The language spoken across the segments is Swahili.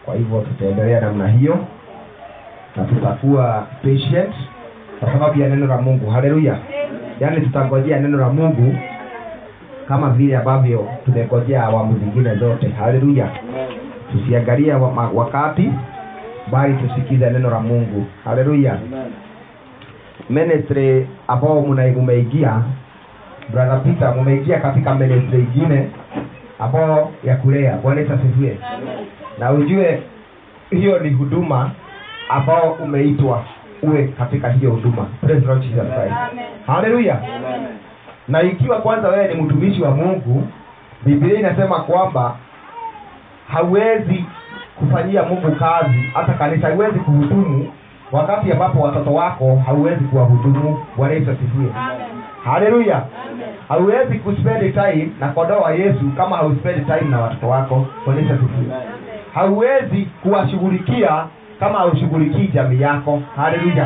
kwa hivyo tutaendelea namna hiyo na tutakuwa patient kwa sababu ya neno la mungu haleluya yaani tutangojea neno la mungu kama vile ambavyo tumengojea awamu zingine zote haleluya tusiangalia wa, ma- wakati bali tusikize neno la mungu haleluya ministry ambao muna- mumeingia brother peter mumeingia katika ministry ingine ambao ya kulea bwana Yesu asifiwe na ujue hiyo ni huduma ambao umeitwa uwe katika hiyo huduma Praise the Lord Jesus Christ. haleluya na ikiwa kwanza wewe ni mtumishi wa mungu biblia inasema kwamba hauwezi kufanyia mungu kazi hata kanisa haiwezi kuhudumu wakati ambapo watoto wako hauwezi kuwahudumu bwana yesu asifiwe haleluya hauwezi kuspend time na kondoo wa yesu kama hauspend time na watoto wako bwana yesu asifiwe hauwezi kuwashughulikia kama haushughulikii jamii yako haleluya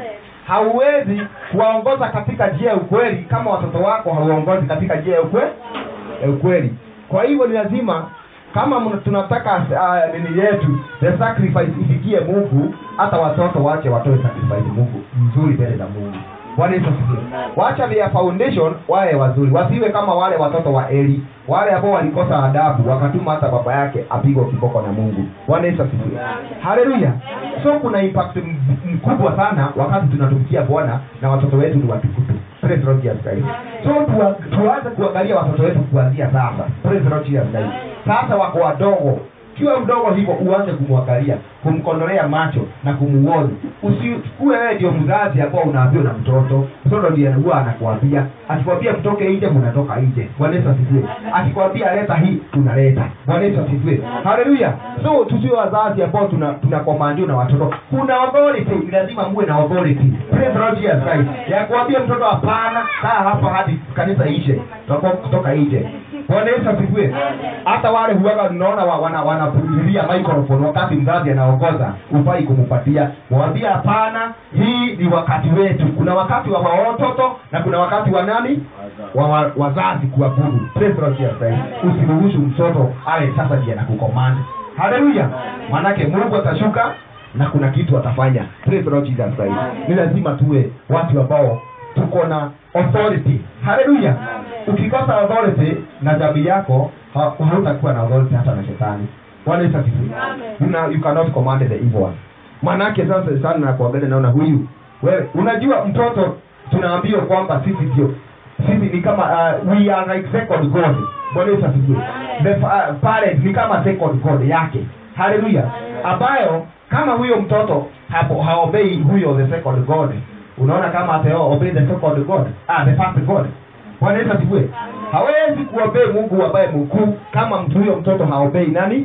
hauwezi kuwaongoza katika njia ya ukweli kama watoto wako hauongozi katika njia ya ukwe- ya ukweli kwa hivyo ni lazima kama mna- tunataka uh, nini yetu the sacrifice ifikie mungu hata watoto wache watoe sacrifice mungu mzuri mbele za mungu bwana yesu asifiwe wacha their foundation wawe wazuri wasiwe kama wale watoto wa eli wale ambao walikosa adabu wakatuma hata baba yake apigwa kiboko na mungu bwana yesu asifiwe haleluya so kuna impact m- mkubwa sana wakati tunatumikia bwana na watoto wetu ni watukutu Praise the Lord Jesus Christ. so tuwa- tuanze kuangalia watoto wetu kuanzia sasa Praise the Lord Jesus Christ. sasa wako wadogo kiwa mdogo hivyo uanze kumwangalia kumkondolea macho na kumuoni usikue wewe ndio mzazi ambao unaambiwa na mtoto mtoto ndiye huwa anakuambia akikwambia mtoke nje mnatoka nje bwana yesu asifiwe akikwambia leta hii tunaleta bwana yesu asifiwe haleluya so tusiwe wazazi ambao tuna tunakomandiwa na watoto kuna authority ni lazima muwe na authority praise the Lord Jesus Christ ya kuambia mtoto hapana kaa hapa hadi kanisa ishe tutakuwa kutoka nje bwana yesu asifiwe hata wale huwaga unaona wa- wana wanapulilia microphone wakati mzazi anaongoza ufai kumupatia mwambie hapana hii ni wakati wetu kuna wakati wa watoto na kuna wakati wa nani wa, wa wazazi kuabudu Praise the Lord Jesus Christ. usiruhusu mtoto awe sasa ndiye anakucommand haleluya manake mungu atashuka na kuna kitu atafanya Praise the Lord Jesus Christ. ni lazima tuwe watu ambao tuko na authority haleluya ukikosa authority na jamii yako ha- hautakuwa na authority hata na shetani bwana yesu asifiwe you, know, you cannot command the evil one manake sasa sana nakuangalia naona huyu wewe unajua mtoto tunaambiwa kwamba sisi ndio sisi ni kama uh, we are like second god bwana yesu asifiwe the uh, parent ni kama second god yake haleluya ambayo kama huyo mtoto hapo haobei huyo the second god unaona kama atao obey the second god ah the first god bwana yesu asifiwe hawezi kuobei mungu ambaye mkuu kama mtu huyo mtoto haobei nani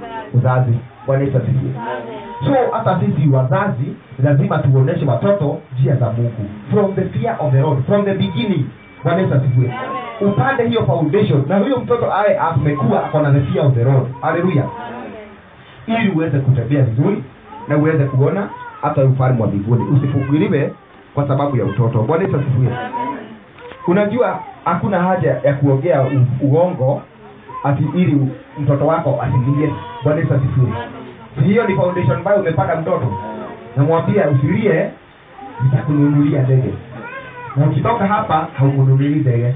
uzazi bwana yesu asifiwe so hata sisi wazazi lazima tuoneshe watoto njia za mungu from the fear of the lord from the beginning bwana yesu asifiwe upande hiyo foundation na huyo mtoto aye amekuwa ako na the fear of the lord haleluya ili uweze kutembea vizuri na uweze kuona hata ufalme wa mbinguni usifugiliwe kwa sababu ya utoto bwana yesu asifiwe unajua hakuna haja ya kuongea u- uongo ati ili mtoto wako asilie bwana yesu asifiwe Si hiyo ni foundation ambayo umepata mtoto namwambia usilie nitakununulia ndege na ukitoka hapa haukununulii ndege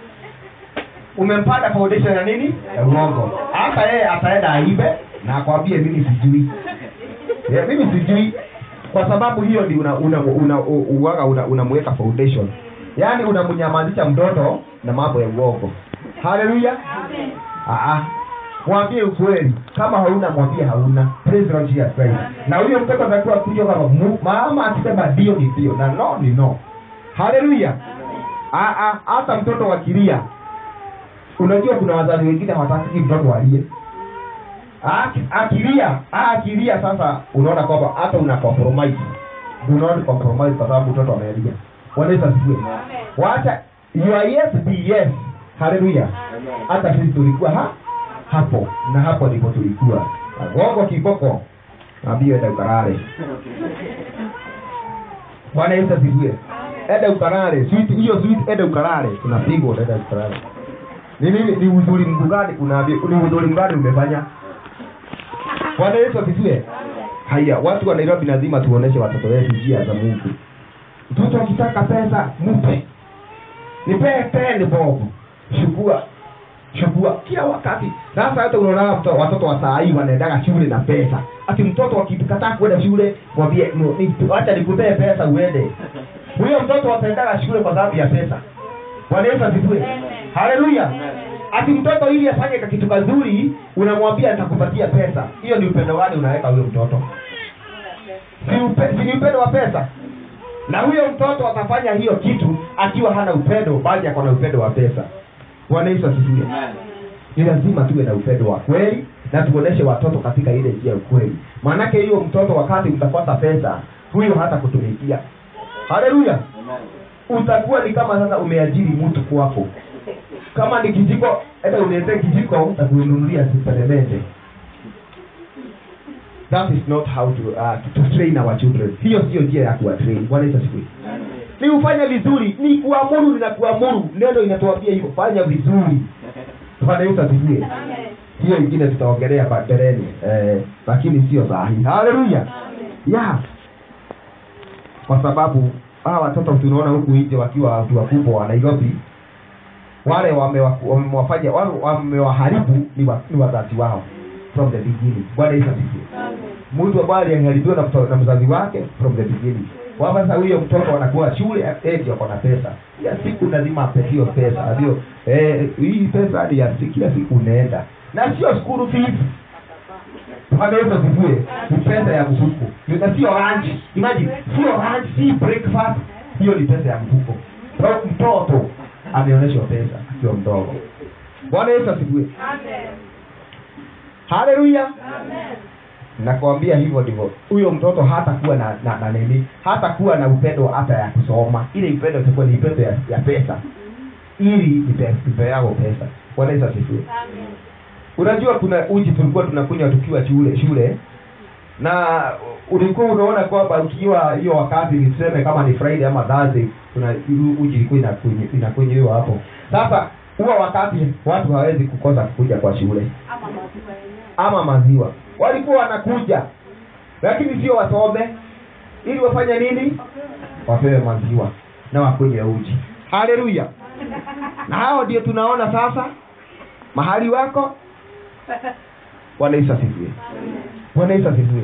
umempata foundation ya nini ya uongo hata yeye ataenda aibe na akwambie mimi sijui yeah, mimi sijui kwa sababu hiyo ni una una una uwaga una, unamweka foundation yaani unamnyamazisha mtoto na mambo ya uongo haleluya Ah, mwambie ukweli kama hauna mwambie hauna Praise the Lord Jesus Christ. na huyo mtoto atakuwa kuja kama mu- mama akisema ndio ni ndio na no ni no haleluya Ah, ah, hata mtoto wakilia unajua kuna wazazi wengine hawataki mtoto alie Aki- akilia ah, akilia sasa unaona kwamba hata una compromise do not compromise kwa sababu mtoto amelia bwana yesu asifiwe wacha your yes be yes haleluya hata sisi tulikuwa ha hapo na hapo ndipo tulikuwa gogo kiboko naambia enda ukarare bwana yesu asifiwe enda ukarare sweet hiyo sweet enda ukarare tunapigwa enda ukarare ni nini ni uzuri mgani unaambia ni uzuri mgani umefanya bwana yesu asifiwe haya watu wa nairobi lazima tuoneshe watoto wetu njia za mungu mtoto akitaka pesa mpe nipee peni bobu shukua shukua kila wakati sasa hata unaona mto- watoto wa saa hii wanaendaga shule na pesa ati mtoto akikataa kwenda shule mwambie "No, ni- acha nikupee pesa uende huyo mtoto ataendaga shule kwa sababu ya pesa bwana yesu asifiwe haleluya ati mtoto ili afanye ka kitu kazuri unamwambia nitakupatia pesa hiyo ni upendo gani unaweka huyo mtoto si, upe, si ni upendo wa pesa na huyo mtoto atafanya hiyo kitu akiwa hana upendo bali ako na upendo wa pesa bwana yesu asifiwe ni lazima tuwe na upendo wa kweli na tuoneshe watoto katika ile njia ya ukweli maanake hiyo mtoto wakati utakosa pesa huyo hata kutumikia haleluya utakuwa ni kama sasa umeajiri mtu kwako kama ni kijiko hata uniletee kijiko utakununulia siperemende that is not how to, uh, to, to train our children hiyo sio njia ya kuwatrain bwana yesu asifiwe ni ufanye vizuri ni kuamuru na kuamuru neno inatuambia hivyo fanya vizuri bwana yesu asifiwe hiyo ingine tutaongelea mbeleni eh, lakini sio sahihi haleluya ya kwa sababu hawa watoto tunaona huku nje wakiwa watu wakubwa wa nairobi wale wamewa- wamewafanya wale wamewaharibu ni wa- ni wazazi wao from the beginning bwana yesu asifiwe mtu ambaye aliharibiwa na, mto- na mzazi wake from the beginning kwamba sasa huyo mtoto anakuwa shule eh, ndio ako na pesa kila siku lazima apetiwe pesa ndio eh, hii pesa ni ya si- kila siku unaenda na sio school fees Bwana Yesu asifiwe. Ni pesa ya mfuko. Na sio lunch. Imagine, sio lunch, si breakfast. Hiyo ni pesa ya mfuko. Kwa mtoto ameonyeshwa pesa akiwa mdogo. Bwana Yesu asifiwe. Haleluya. Nakwambia hivyo ndivyo. Huyo mtoto hata kuwa na na, na nini? Hata kuwa na upendo hata ya kusoma. Ile upendo itakuwa ni upendo ya, ya pesa. Ili ipe- ipeao pesa. Bwana Yesu asifiwe unajua kuna uji tulikuwa tunakunywa tukiwa shule shule na ulikuwa unaona kwamba ukiwa hiyo wakati niseme kama ni friday ama thursday kuna uji ilikuwa inakunywa- inakunywiwa hapo sasa huwa wakati watu hawezi kukosa kukuja kwa shule ama maziwa walikuwa wanakuja lakini sio wasome ili wafanye nini wapewe maziwa na wakunywe uji haleluya na hao ndio tunaona sasa mahali wako bwana yesu asifiwe bwana yesu asifiwe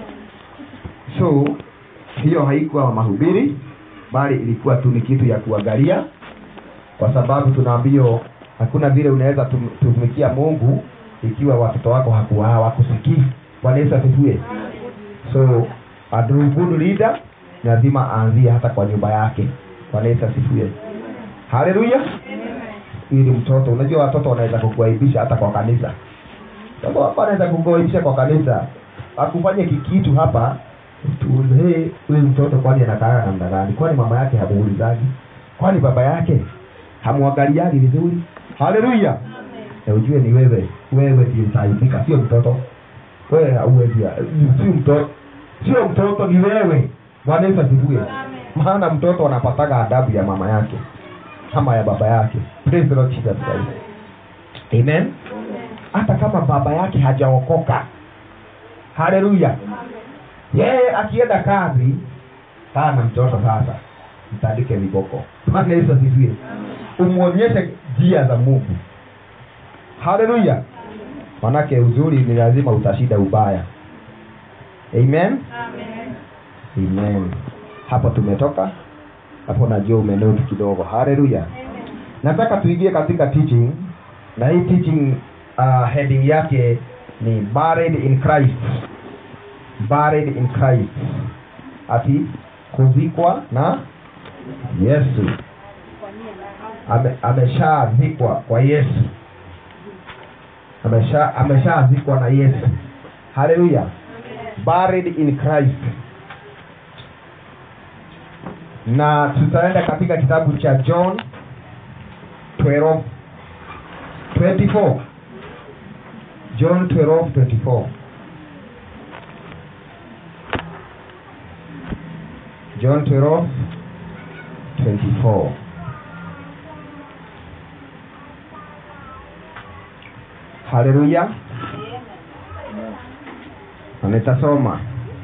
so hiyo haikuwa mahubiri bali ilikuwa tu ni kitu ya kuangalia kwa sababu tunaambio hakuna vile unaweza tum- tumikia mungu ikiwa watoto wako haku- hawakusikii bwana yesu asifiwe so a good leader lazima aanzie hata kwa nyumba yake bwana yesu asifiwe haleluya ili mtoto unajua watoto wanaweza kukuaibisha hata kwa kanisa Sababu hapa anaweza kukuaibisha kwa kanisa akufanye kikitu hapa tuulize hey, huyu mtoto kwani anakaa namna gani kwani mama yake hamuulizaji kwani baba yake hamwangaliagi vizuri haleluya na ujue ni wewe wewe ndio utaibika sio mtoto wewe hauwezi sio mtoto sio mtoto ni wewe bwana yesu asifiwe maana mtoto anapataga adabu ya mama yake ama ya baba yake praise the lord jesus christ amen hata kama baba yake hajaokoka haleluya yeye akienda kazi kaa na mtoto sasa mtandike viboko maana yesu asifiwe umwonyeshe njia za mungu haleluya manake uzuri ni lazima utashinda ubaya amen amen hapo tumetoka hapo najua umenoti kidogo haleluya nataka tuingie katika teaching na hii teaching uh, heading yake ni buried in christ buried in christ ati kuzikwa na yesu Ame, ameshazikwa kwa yesu amesha ameshazikwa na yesu haleluya buried in christ na tutaenda katika kitabu cha john 12 24 john 12 24 john 12 24 haleluya Na nitasoma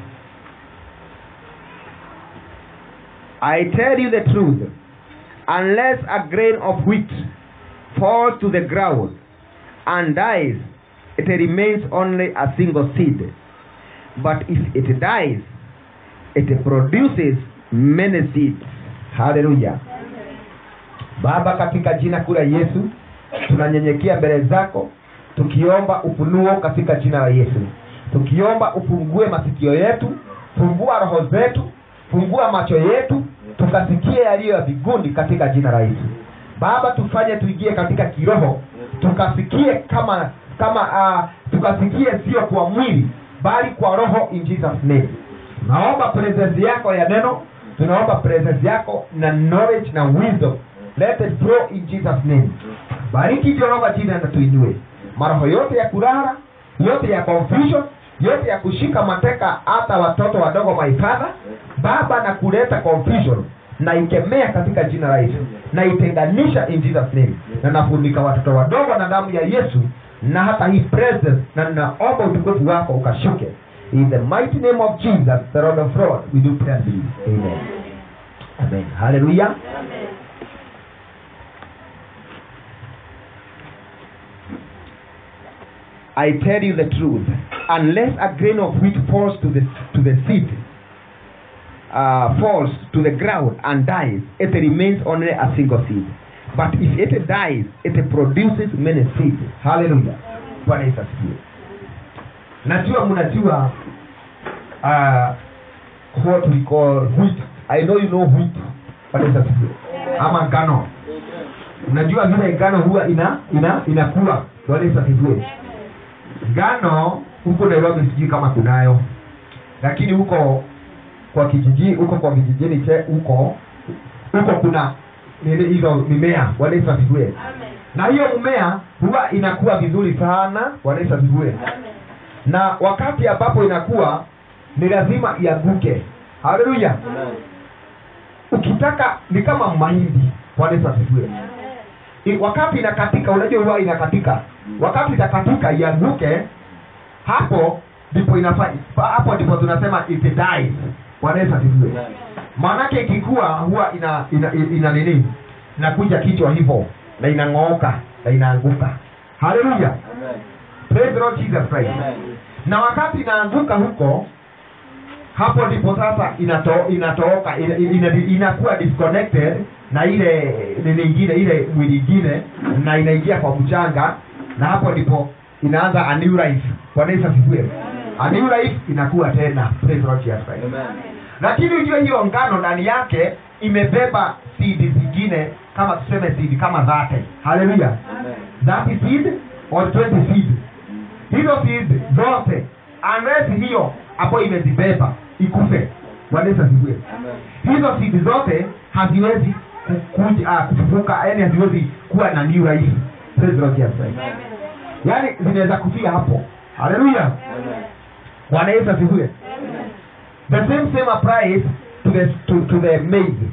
I tell you the truth unless a grain of wheat falls to the ground and dies it remains only a single seed but if it dies it produces many seeds haleluya baba katika jina kuu la yesu tunanyenyekea mbele zako tukiomba ufunuo katika jina la yesu tukiomba ufungue masikio yetu fungua roho zetu fungua macho yetu tukasikie yaliyo ya viguni katika jina la yesu baba tufanye tuingie katika kiroho tukasikie kama kama uh, tukasikie sio kwa mwili bali kwa roho in jesus name naomba presence yako ya neno tunaomba presence yako na knowledge na wisdom let it flow in jesus name bariki jehova jina na tuinue maroho yote ya kulala yote ya confusion yote ya kushika mateka hata watoto wadogo maifadha baba na kuleta confusion na ikemea katika jina la yesu na itenganisha in jesus name na nafunika watoto wadogo na damu ya yesu na hata hii presence na ninaomba utukufu wako ukashuke in the mighty name of jesus the lord of lords we do pray and believe amen amen hallelujah I tell you the truth, unless a grain of wheat falls to the to the seed, uh, falls to the ground and dies, it remains only a single seed. But if it dies, it produces many seeds. Hallelujah. Bwana Yesu asifiwe. Najua mnajua uh, what we call wheat. I know you know wheat. Bwana Yesu asifiwe. Ama ngano. Unajua vile ngano huwa ina ina inakula. Bwana Yesu asifiwe ngano huko nairobi sijui kama kunayo lakini huko kwa kijiji huko kwa vijijini che huko huko kuna nini hizo mimea Bwana Yesu asifiwe na hiyo mmea huwa inakuwa vizuri sana Bwana Yesu asifiwe na wakati ambapo inakuwa ni lazima ianguke haleluya ukitaka ni kama mahindi Bwana Yesu asifiwe I- wakati inakatika unajua huwa inakatika wakati itakatika ianguke hapo ndipo inafanya hapo ndipo tunasema it dies Bwana Yesu asifiwe maanake ikikua huwa ina ina, ina, ina nini inakuja kichwa hivyo na inang'ooka na inaanguka haleluya praise the Lord Jesus Christ na wakati inaanguka huko hapo ndipo sasa inato, inatooka ina, ina, inakuwa disconnected na ile nini ingine ile mwili ingine na inaingia kwa mchanga na hapo ndipo inaanza a new life bwana yesu asifiwe a new life inakuwa tena praise the Lord Jesus Christ lakini ujue hiyo ngano ndani yake imebeba seed zingine kama tuseme seed kama zate haleluya that seed or 20 seed hizo seed zote unless hiyo hapo imezibeba ikufe bwana yesu asifiwe hizo seed zote haziwezi ku- kuja ah, kufufuka yani haziwezi kuwa na new life praise the Lord Jesus Christ yaani zinaweza kufia hapo haleluya bwana yesu asifiwe the same same applies to the to, to the maize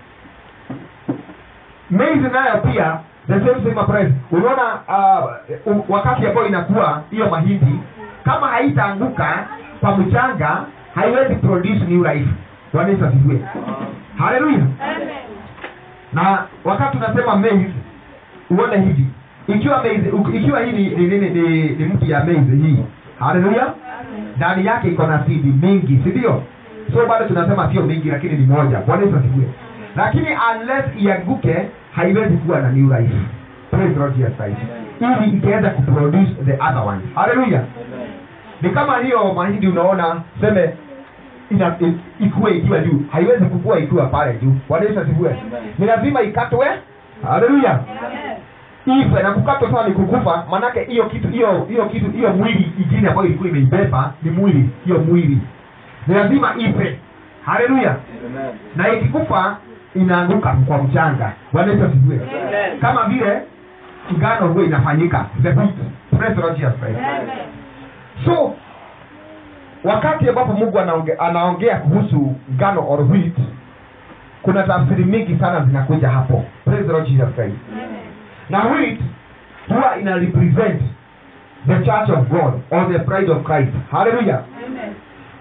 maize nayo pia the same same applies unaona uh, u- wakati ambayo inakuwa hiyo mahindi kama haitaanguka kwa mchanga haiwezi produce new life bwana yesu asifiwe haleluya na wakati unasema maize uone hivi ikiwa maize uk- ikiwa hii ni ni, ni, ni, ni mti ya maize hii haleluya ndani yake iko na sidi mingi si ndio so bado tunasema sio mingi lakini ni moja bwana yesu asifiwe lakini unless ianguke haiwezi kuwa na new life praise the Lord Jesus Christ ili ikiweza kuproduce the other one haleluya ni kama hiyo mahindi unaona seme ina, i- ikue ikiwa juu haiwezi kukua ikiwa pale juu bwana yesu asifiwe ni lazima ikatwe haleluya ife na kukatwa sana ni kukufa manake hiyo kitu hiyo hiyo kitu hiyo mwili ingine ambayo ilikuwa imeibeba ni mwili hiyo mwili ni lazima ife haleluya na ikikufa inaanguka kwa mchanga bwana yesu asifiwe kama vile ngano huwa inafanyika the wheat praise the Lord Jesus Christ so wakati ambapo mungu anaonge, anaongea kuhusu ngano or wheat kuna tafsiri mingi sana zinakuja hapo praise the Lord Jesus Christ na wheat huwa ina represent the church of god or the bride of christ haleluya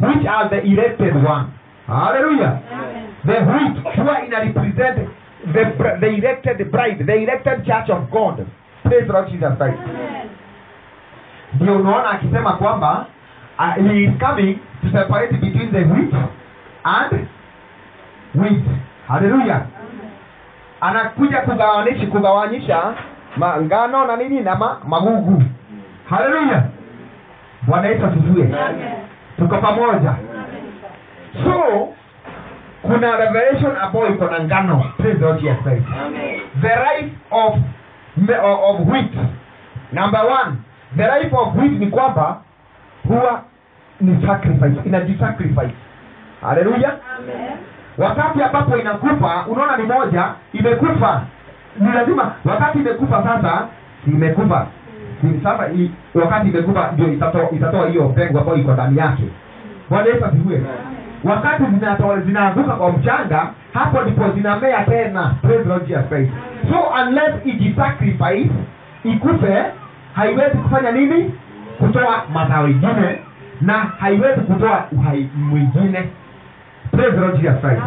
which are the elected one haleluya the wheat huwa ina represent the, br- the elected bride the elected church of god praise the lord jesus christ ndio unaona akisema kwamba uh, he is coming to separate between the wheat and wheat haleluya anakuja kugawanisha kugawanyisha ma- ngano na nini na ma, magugu haleluya bwana yesu asifiwe tuko pamoja so kuna revelation ambayo iko na ngano praise the Lord Jesus Christ the life of me- of of wheat number one the life of wheat ni kwamba huwa ni sacrifice inajisacrifice haleluya wakati ambapo inakufa unaona ni moja imekufa ni lazima wakati imekufa sasa si imekufa Si- sasa i, wakati imekufa ndio itatoa itatoa hiyo mbegu ambayo iko ndani yake bwana yesu asifiwe wakati zinatoa zinaanguka kwa mchanga hapo ndipo zinamea tena praise the Lord Jesus Christ so unless ijisacrifice ikufe haiwezi kufanya nini kutoa mazao ingine na haiwezi kutoa uhai mwingine praise the Lord Jesus Christ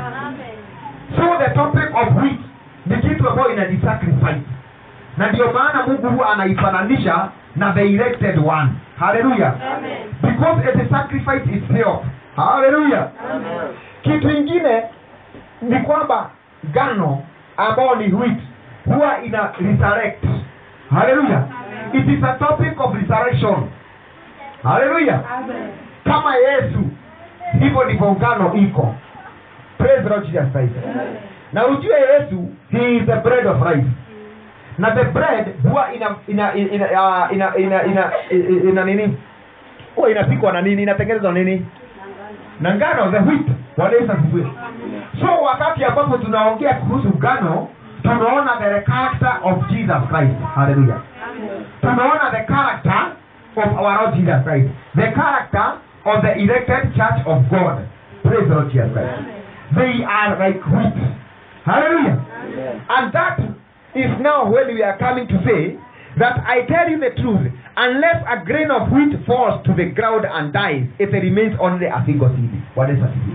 so the topic of wheat ni kitu ambayo inajisacrifice na ndio maana mungu huwa anaifananisha na the elected one haleluya because it is sacrifice itself haleluya kitu ingine ni kwamba gano ambao ni wheat huwa ina resurrect haleluya it is a topic of resurrection haleluya kama yesu hivyo ndivyo ngano iko praise the Lord Jesus Christ na ujue yesu he is the bread of life na the bread huwa ina ina ina ina ina ina, ina, ina, ina nini huwa inapikwa na nini inatengenezwa na nini na ngano the wheat Bwana Yesu asifiwe so wakati ambapo tunaongea kuhusu ngano tunaona the character of jesus christ hallelujah tunaona the character of our lord jesus christ the character of the elected church of god praise the lord jesus christ they are like wheat hallelujah and that is now when we are coming to say that I tell you the truth, unless a grain of wheat falls to the ground and dies, it remains only a single seed. What is that?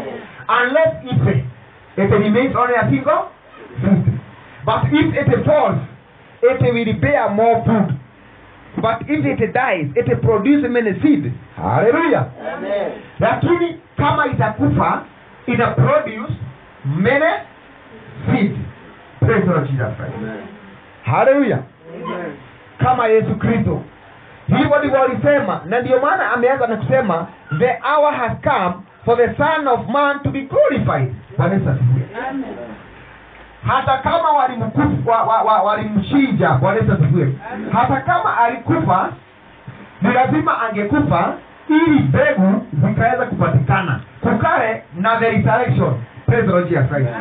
Unless it, it remains only a single seed. But if it falls, it will bear more fruit. But if it dies, it produces many seed. Hallelujah. Lakini kama itakufa, ina produce many seed. Praise the Lord Jesus Christ. Hallelujah. kama yesu kristo hivyo ndivyo alisema na ndio maana ameanza na kusema the hour has come for the son of man to be glorified Bwana Yesu asifiwe hata kama walimkufa wa, wa, wa, walimchinja Bwana Yesu asifiwe hata kama alikufa ni lazima angekufa ili mbegu zikaweza kupatikana kukae na the resurrection praise the Lord Jesus Christ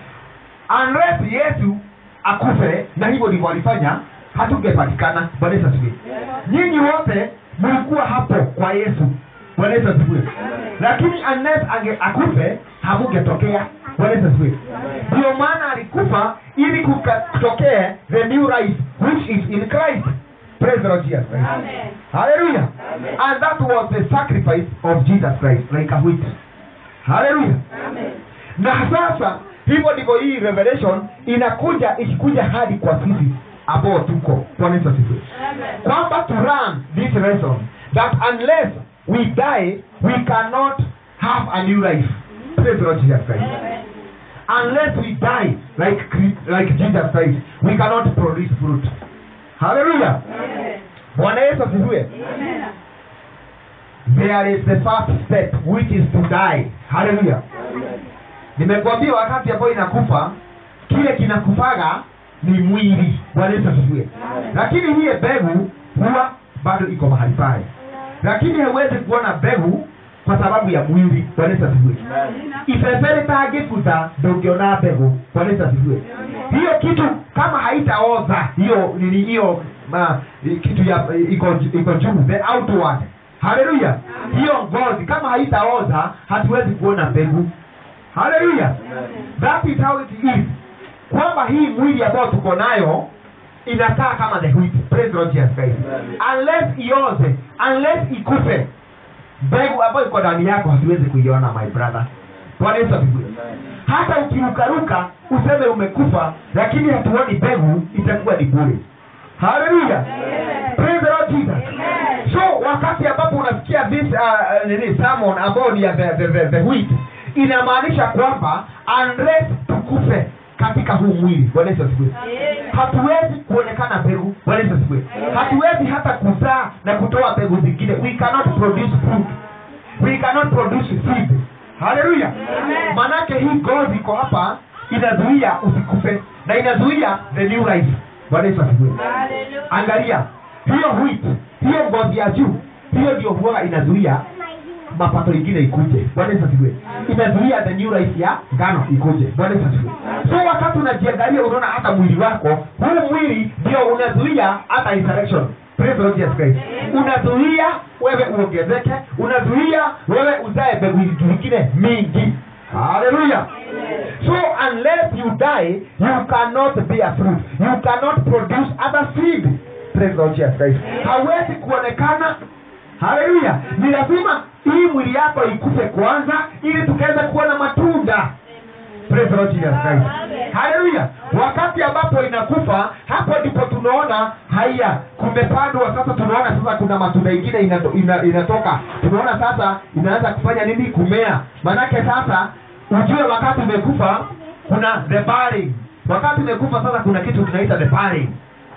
unless yesu akufe na hivyo ndivyo alifanya hatungepatikana bwana yesu asifiwe nyinyi wote mlikuwa hapo kwa yesu bwana yesu asifiwe lakini unless ange akufe hamungetokea bwana yesu asifiwe ndio maana alikufa ili kuka- kutokee the new life which is in christ praise the lord jesus christ hallelujah and that was the sacrifice of jesus christ like a wheat hallelujah na sasa hivyo ndivyo hii revelation inakuja ikikuja hadi kwa sisi ambao tuko bwana yesu asifiwe kwamba to run this lesson that unless we die we cannot have a new life praise the lord jesus christ unless we die like Chri- like jesus christ we cannot produce fruit hallelujah bwana yesu asifiwe there is the first step which is to die hallelujah nimekwambia wakati ambayo inakufa kile kinakufaga ni mwili bwana yesu asifiwe lakini hiye mbegu huwa bado iko mahali pale lakini hauwezi kuona mbegu kwa sababu ya mwili bwana yesu asifiwe ifefe litangĩbutha ndũngĩona mbegu bwana yesu asifiwe hiyo kitu kama haitaoza hiyo nini hiyo ma, kitu ya iko iko juu the outward haleluya hiyo ngozi kama haitaoza hatuwezi kuona mbegu haleluya that is how it is kwamba hii mwili ambayo tuko nayo inakaa kama the wheat praise the Lord Jesus Christ unless ioze unless ikufe mbegu ambayo iko ndani yako hatuwezi kuiona my brother bwana yesu asifiwe hata ukirukaruka useme umekufa lakini hatuoni mbegu itakuwa ni bure haleluya praise the lord jesus so wakati ambapo unasikia this uh, uh, nini sermon ambayo ni ya the, the, the, the wheat inamaanisha kwamba unless tukufe katika huu mwili bwana yesu asifiwe hatuwezi kuonekana mbegu bwana yesu asifiwe hatuwezi hata kuzaa na kutoa mbegu zingine we cannot produce fruit we cannot produce seed haleluya manake hii ngozi iko hapa inazuia usikufe na inazuia the new life bwana yesu asifiwe angalia hiyo wheat hiyo ngozi ya juu hiyo ndio huwa inazuia mapato ingine ikuje bwana yesu asifiwe inazuia the new life ya ngano ikuje bwana yesu asifiwe so wakati unajiangalia unaona hata mwili wako huu mwili ndio unazuia hata resurrection Praise the Lord Jesus Christ. unazuia wewe uongezeke unazuia wewe uzae mbegu zingine mingi haleluya so unless you die you cannot bear fruit you cannot produce other seed Praise the Lord Jesus Christ. hawezi kuonekana haleluya ni lazima hii mwili yako ikufe kwanza ili tukaweza kuona matunda Praise the Lord Jesus Christ. haleluya wakati ambapo inakufa hapo ndipo tunaona haya kumepandwa sasa tunaona sasa kuna matunda ingine inato, ina, inatoka tunaona sasa inaanza kufanya nini kumea manake sasa ujue wakati umekufa kuna the burying. wakati umekufa sasa kuna kitu tunaita the burying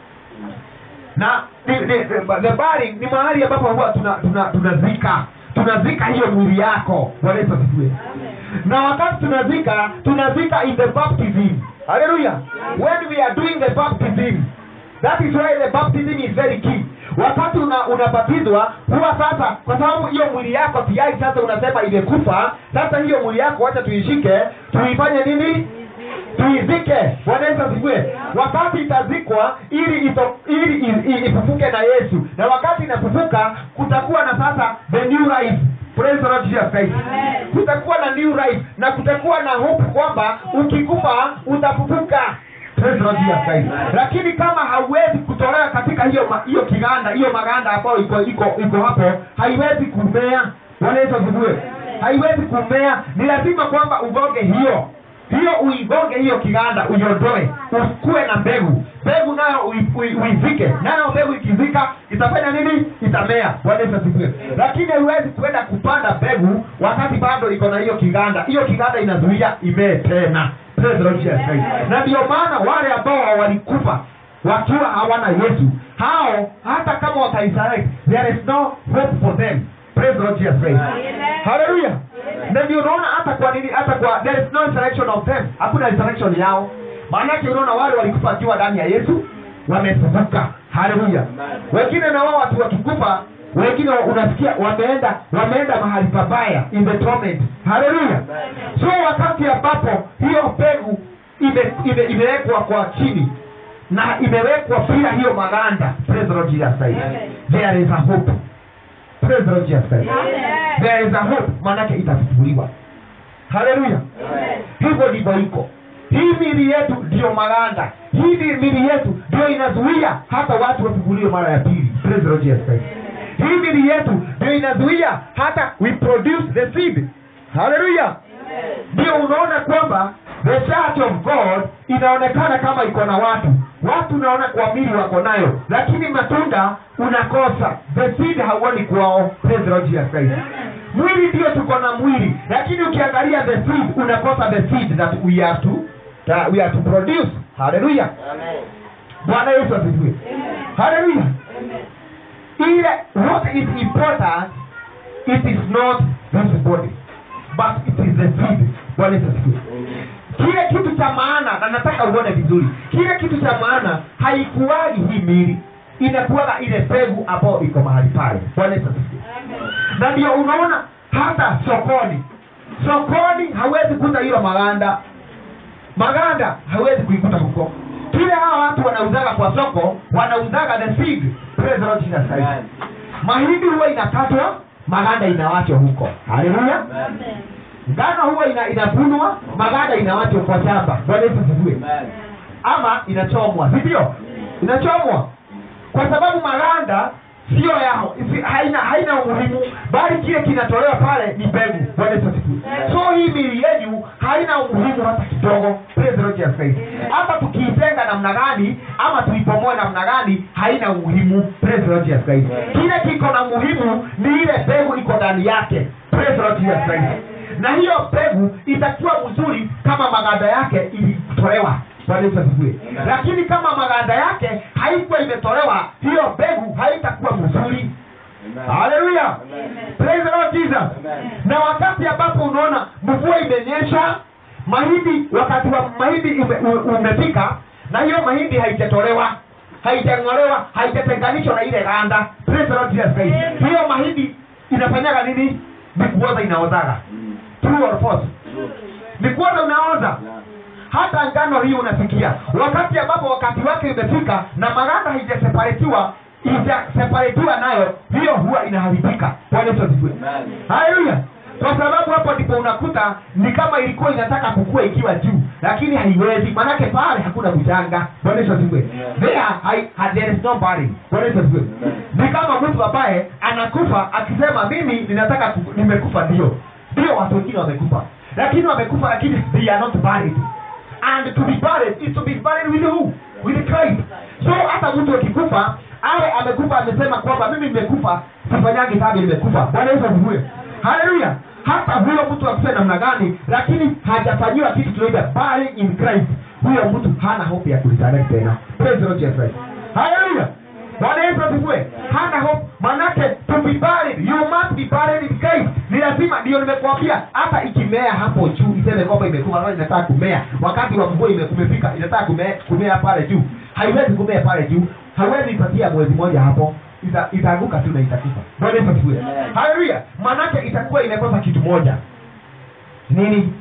na ni, ni, the burying ni mahali ambapo huwa tunazika tuna, tuna tunazika tunazika hiyo mwili yako Bwana Yesu asifiwe na wakati tunazika tunazika in the baptism haleluya when we are doing the baptism that is why the baptism is very key wakati una unabatizwa huwa sasa kwa sababu hiyo mwili yako tayari sasa unasema imekufa sasa hiyo mwili yako wacha tuishike tuifanye nini tuizike bwana yesu asifiwe wakati itazikwa ili ito, ili i- i- ifufuke na yesu na wakati inafufuka kutakuwa na sasa the new life Praise the Lord Jesus Christ. kutakuwa na new life na kutakuwa na hope kwamba ukikufa utafufuka Praise the Lord Jesus Christ. lakini kama hauwezi kutolewa katika hiyo ma- hiyo kiganda hiyo maganda ambayo iko iko iko hapo haiwezi kumea bwana yesu asifiwe haiwezi kumea ni lazima kwamba ugonge hiyo hiyo uigonge hiyo kiganda uiondoe usikuwe na mbegu mbegu nayo ui- ui- uizike nayo mbegu ikizika itafanya nini itamea bwana yesu asifiwe lakini haiwezi kuenda kupanda mbegu wakati bado iko na hiyo kiganda hiyo kiganda inazuia imee tena Praise the Lord Jesus Christ. na ndio maana wale ambao walikufa wakiwa hawana yesu hao hata kama wataisaliti there is no hope for them Praise the Lord Jesus Christ. haleluya na ndio unaona hata kwa nini hata kwa there is no resurrection of them hakuna resurrection yao maanake unaona wale walikufa wakiwa ndani ya yesu wamefufuka haleluya wengine na wao watu wakikufa wengine unasikia wameenda wameenda mahali pabaya in the torment haleluya so wakati ambapo hiyo mbegu ime- ime- imewekwa kwa chini na imewekwa bila hiyo maganda praise the Lord Jesus Christ there is a hope praise the Lord Jesus Christ there is a hope maanake itafufuliwa haleluya hivyo ndivyo iko hii mili yetu ndiyo maganda hii ni mili yetu ndio inazuia hata watu wafufuliwe mara ya pili Praise the Lord Jesus Christ. hii mili yetu ndio inazuia hata we produce the seed haleluya ndio unaona kwamba the church of god inaonekana kama iko na watu watu unaona kwa mili wako nayo lakini matunda unakosa the seed hauoni kwao Praise the Lord Jesus Christ. mwili ndio tuko na mwili lakini ukiangalia the seed unakosa the seed that we have to that we have to produce haleluya bwana yesu asifiwe haleluya ile what is important it is not this body but it is the seed bwana yesu asifiwe kile kitu cha maana na nataka uone vizuri kile kitu cha maana haikuwagi hii mili inakuwaga ile mbegu ambayo iko mahali pale bwana yesu asifiwe na ndio unaona hata sokoni sokoni hawezi kuta hiyo maganda maganda hawezi kuikuta huko kile hawa watu wanauzaga kwa soko wanauzaga the seed Praise the Lord Jesus Christ. mahindi huwa inakatwa maganda inawachwa huko haleluya ngano huwa ina, inavunwa maganda inawachwa kwa shamba bwana yesu asifiwe ama inachomwa si ndio inachomwa kwa sababu maganda sio yao isi- haina haina umuhimu bali kile kinatolewa pale ni mbegu bwana Yesu asifiwe so hii mili yenyu haina umuhimu hata kidogo Praise the Lord Jesus Christ. hata tukiitenga namna gani ama tuipomoe namna gani haina umuhimu Praise the Lord Jesus Christ. kile kiko na muhimu ni ile mbegu iko ndani yake Praise the Lord Jesus Christ. na hiyo mbegu itakuwa mzuri kama maganda yake ilitolewa Bwana Yesu asifiwe Amen. lakini kama maganda yake haikuwa imetolewa hiyo mbegu haitakuwa mzuri haleluya praise the lord jesus Amen. na wakati ambapo unaona mvua imenyesha mahindi wakati wa mahindi ume, u- umefika na hiyo mahindi haijatolewa haijang'olewa haijatenganishwa na ile ganda praise the lord jesus Christ. hiyo mahindi inafanyaga nini ni kuoza inaozaga true or false ni kuoza unaoza hata ngano hii unasikia wakati ambapo wakati wake imefika na maganda haijaseparetiwa ijaseparetiwa nayo hiyo huwa inaharibika bwana yesu asifiwe Amen. haleluya kwa sababu hapo ndipo unakuta ni kama ilikuwa inataka kukua ikiwa juu lakini haiwezi manake pale hakuna mchanga bwana yesu asifiwe Yeah. there hai- ha- there is no barren bwana yesu asifiwe Amen. ni kama mtu ambaye anakufa akisema mimi ninataka ku- nimekufa ndio ndio watu wengine wamekufa lakini wamekufa lakini they are not buried and to be buried is to be buried with who with Christ so hata mtu akikufa awe amekufa amesema kwamba mimi nimekufa sifanyagi dhambi nimekufa bwana yesu asifiwe haleluya hata huyo mtu akufe namna gani lakini hajafanyiwa kitu tunaita buried in Christ huyo mtu hana hope ya kuresurrect tena praise the Lord Jesus Christ haleluya bwana yesu asifiwe hana hope manake to be buried you must be buried in Christ ni lazima ndio nimekuambia hata ikimea hapo juu iseme kwamba imekuwa sasa inataka kumea wakati wa mvua ime- umefika inataka kumea, kumea pale juu haiwezi kumea pale juu haiwezi ipatia mwezi mmoja hapo Ita- itaanguka tu na itakufa bwana yesu asifiwe Amen. haleluya manake itakuwa imekosa kitu moja nini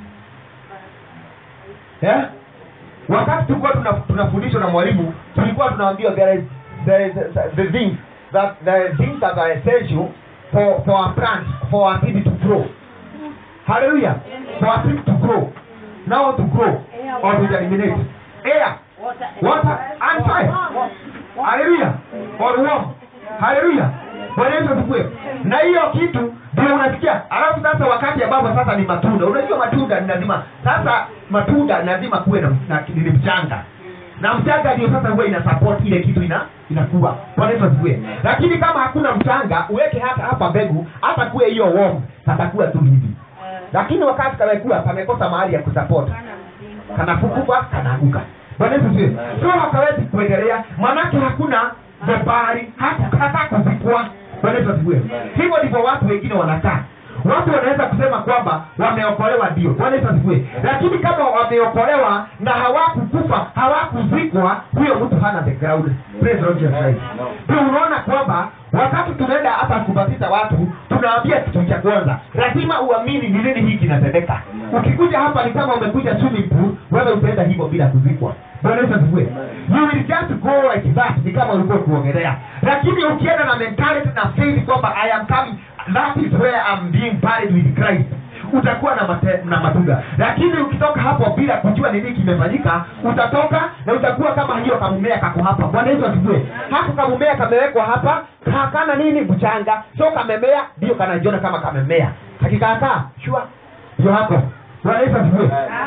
yeah? wakati tulikuwa tuna- tunafundishwa na mwalimu tulikuwa tunaambiwa there is, there is, the things that the things that are essential for for our plant for our seed to grow hallelujah for our seed to grow now to grow or to germinate air water and fire haleluya or warm haleluya bwana yesu asifiwe na hiyo kitu ndio unasikia alafu sasa wakati ambapo sasa ni matunda unajua matunda ni lazima sasa matunda ni lazima kuwe na, na ni mchanga na mchanga ndio sasa huwa ina support ile kitu ina inakuwa bwana yesu asifiwe lakini kama hakuna mchanga uweke hata hapa mbegu hata kuwe hiyo warm patakuwa tu hivi lakini wakati kamekuwa pamekosa mahali ya kusupport kanafukuka kanaanguka bwana yesu asifiwe so hakawezi kuendelea manake hakuna jabari hata hata kuzikwa bwana yesu asifiwe hivyo ndivyo watu wengine wanakaa watu wanaweza kusema kwamba wameokolewa ndio bwana yesu asifiwe lakini kama wameokolewa na hawakukufa hawakuzikwa huyo mtu hana the ground praise the Lord Jesus Christ ndio unaona kwamba wakati tunaenda hapa kubatiza watu tunaambia kitu cha kwanza lazima uamini ni nini hii kinatendeka ukikuja hapa ni kama umekuja swimming pool wewe utaenda hivyo bila kuzikwa bwana yesu asifiwe you will just go like that ni kama ulikuwa kuogelea lakini ukienda na mentality na faith kwamba i am coming that is where I'm being buried with Christ utakuwa na, mate, na matunda lakini ukitoka hapo bila kujua nini kimefanyika utatoka na utakuwa kama hiyo kamumea kako hapa bwana yesu asifiwe hako kamumea kamewekwa hapa hakana nini mchanga so kamemea ndio kanajiona kama kamemea kakikaakaa shua ndio hako bwana yesu asifiwe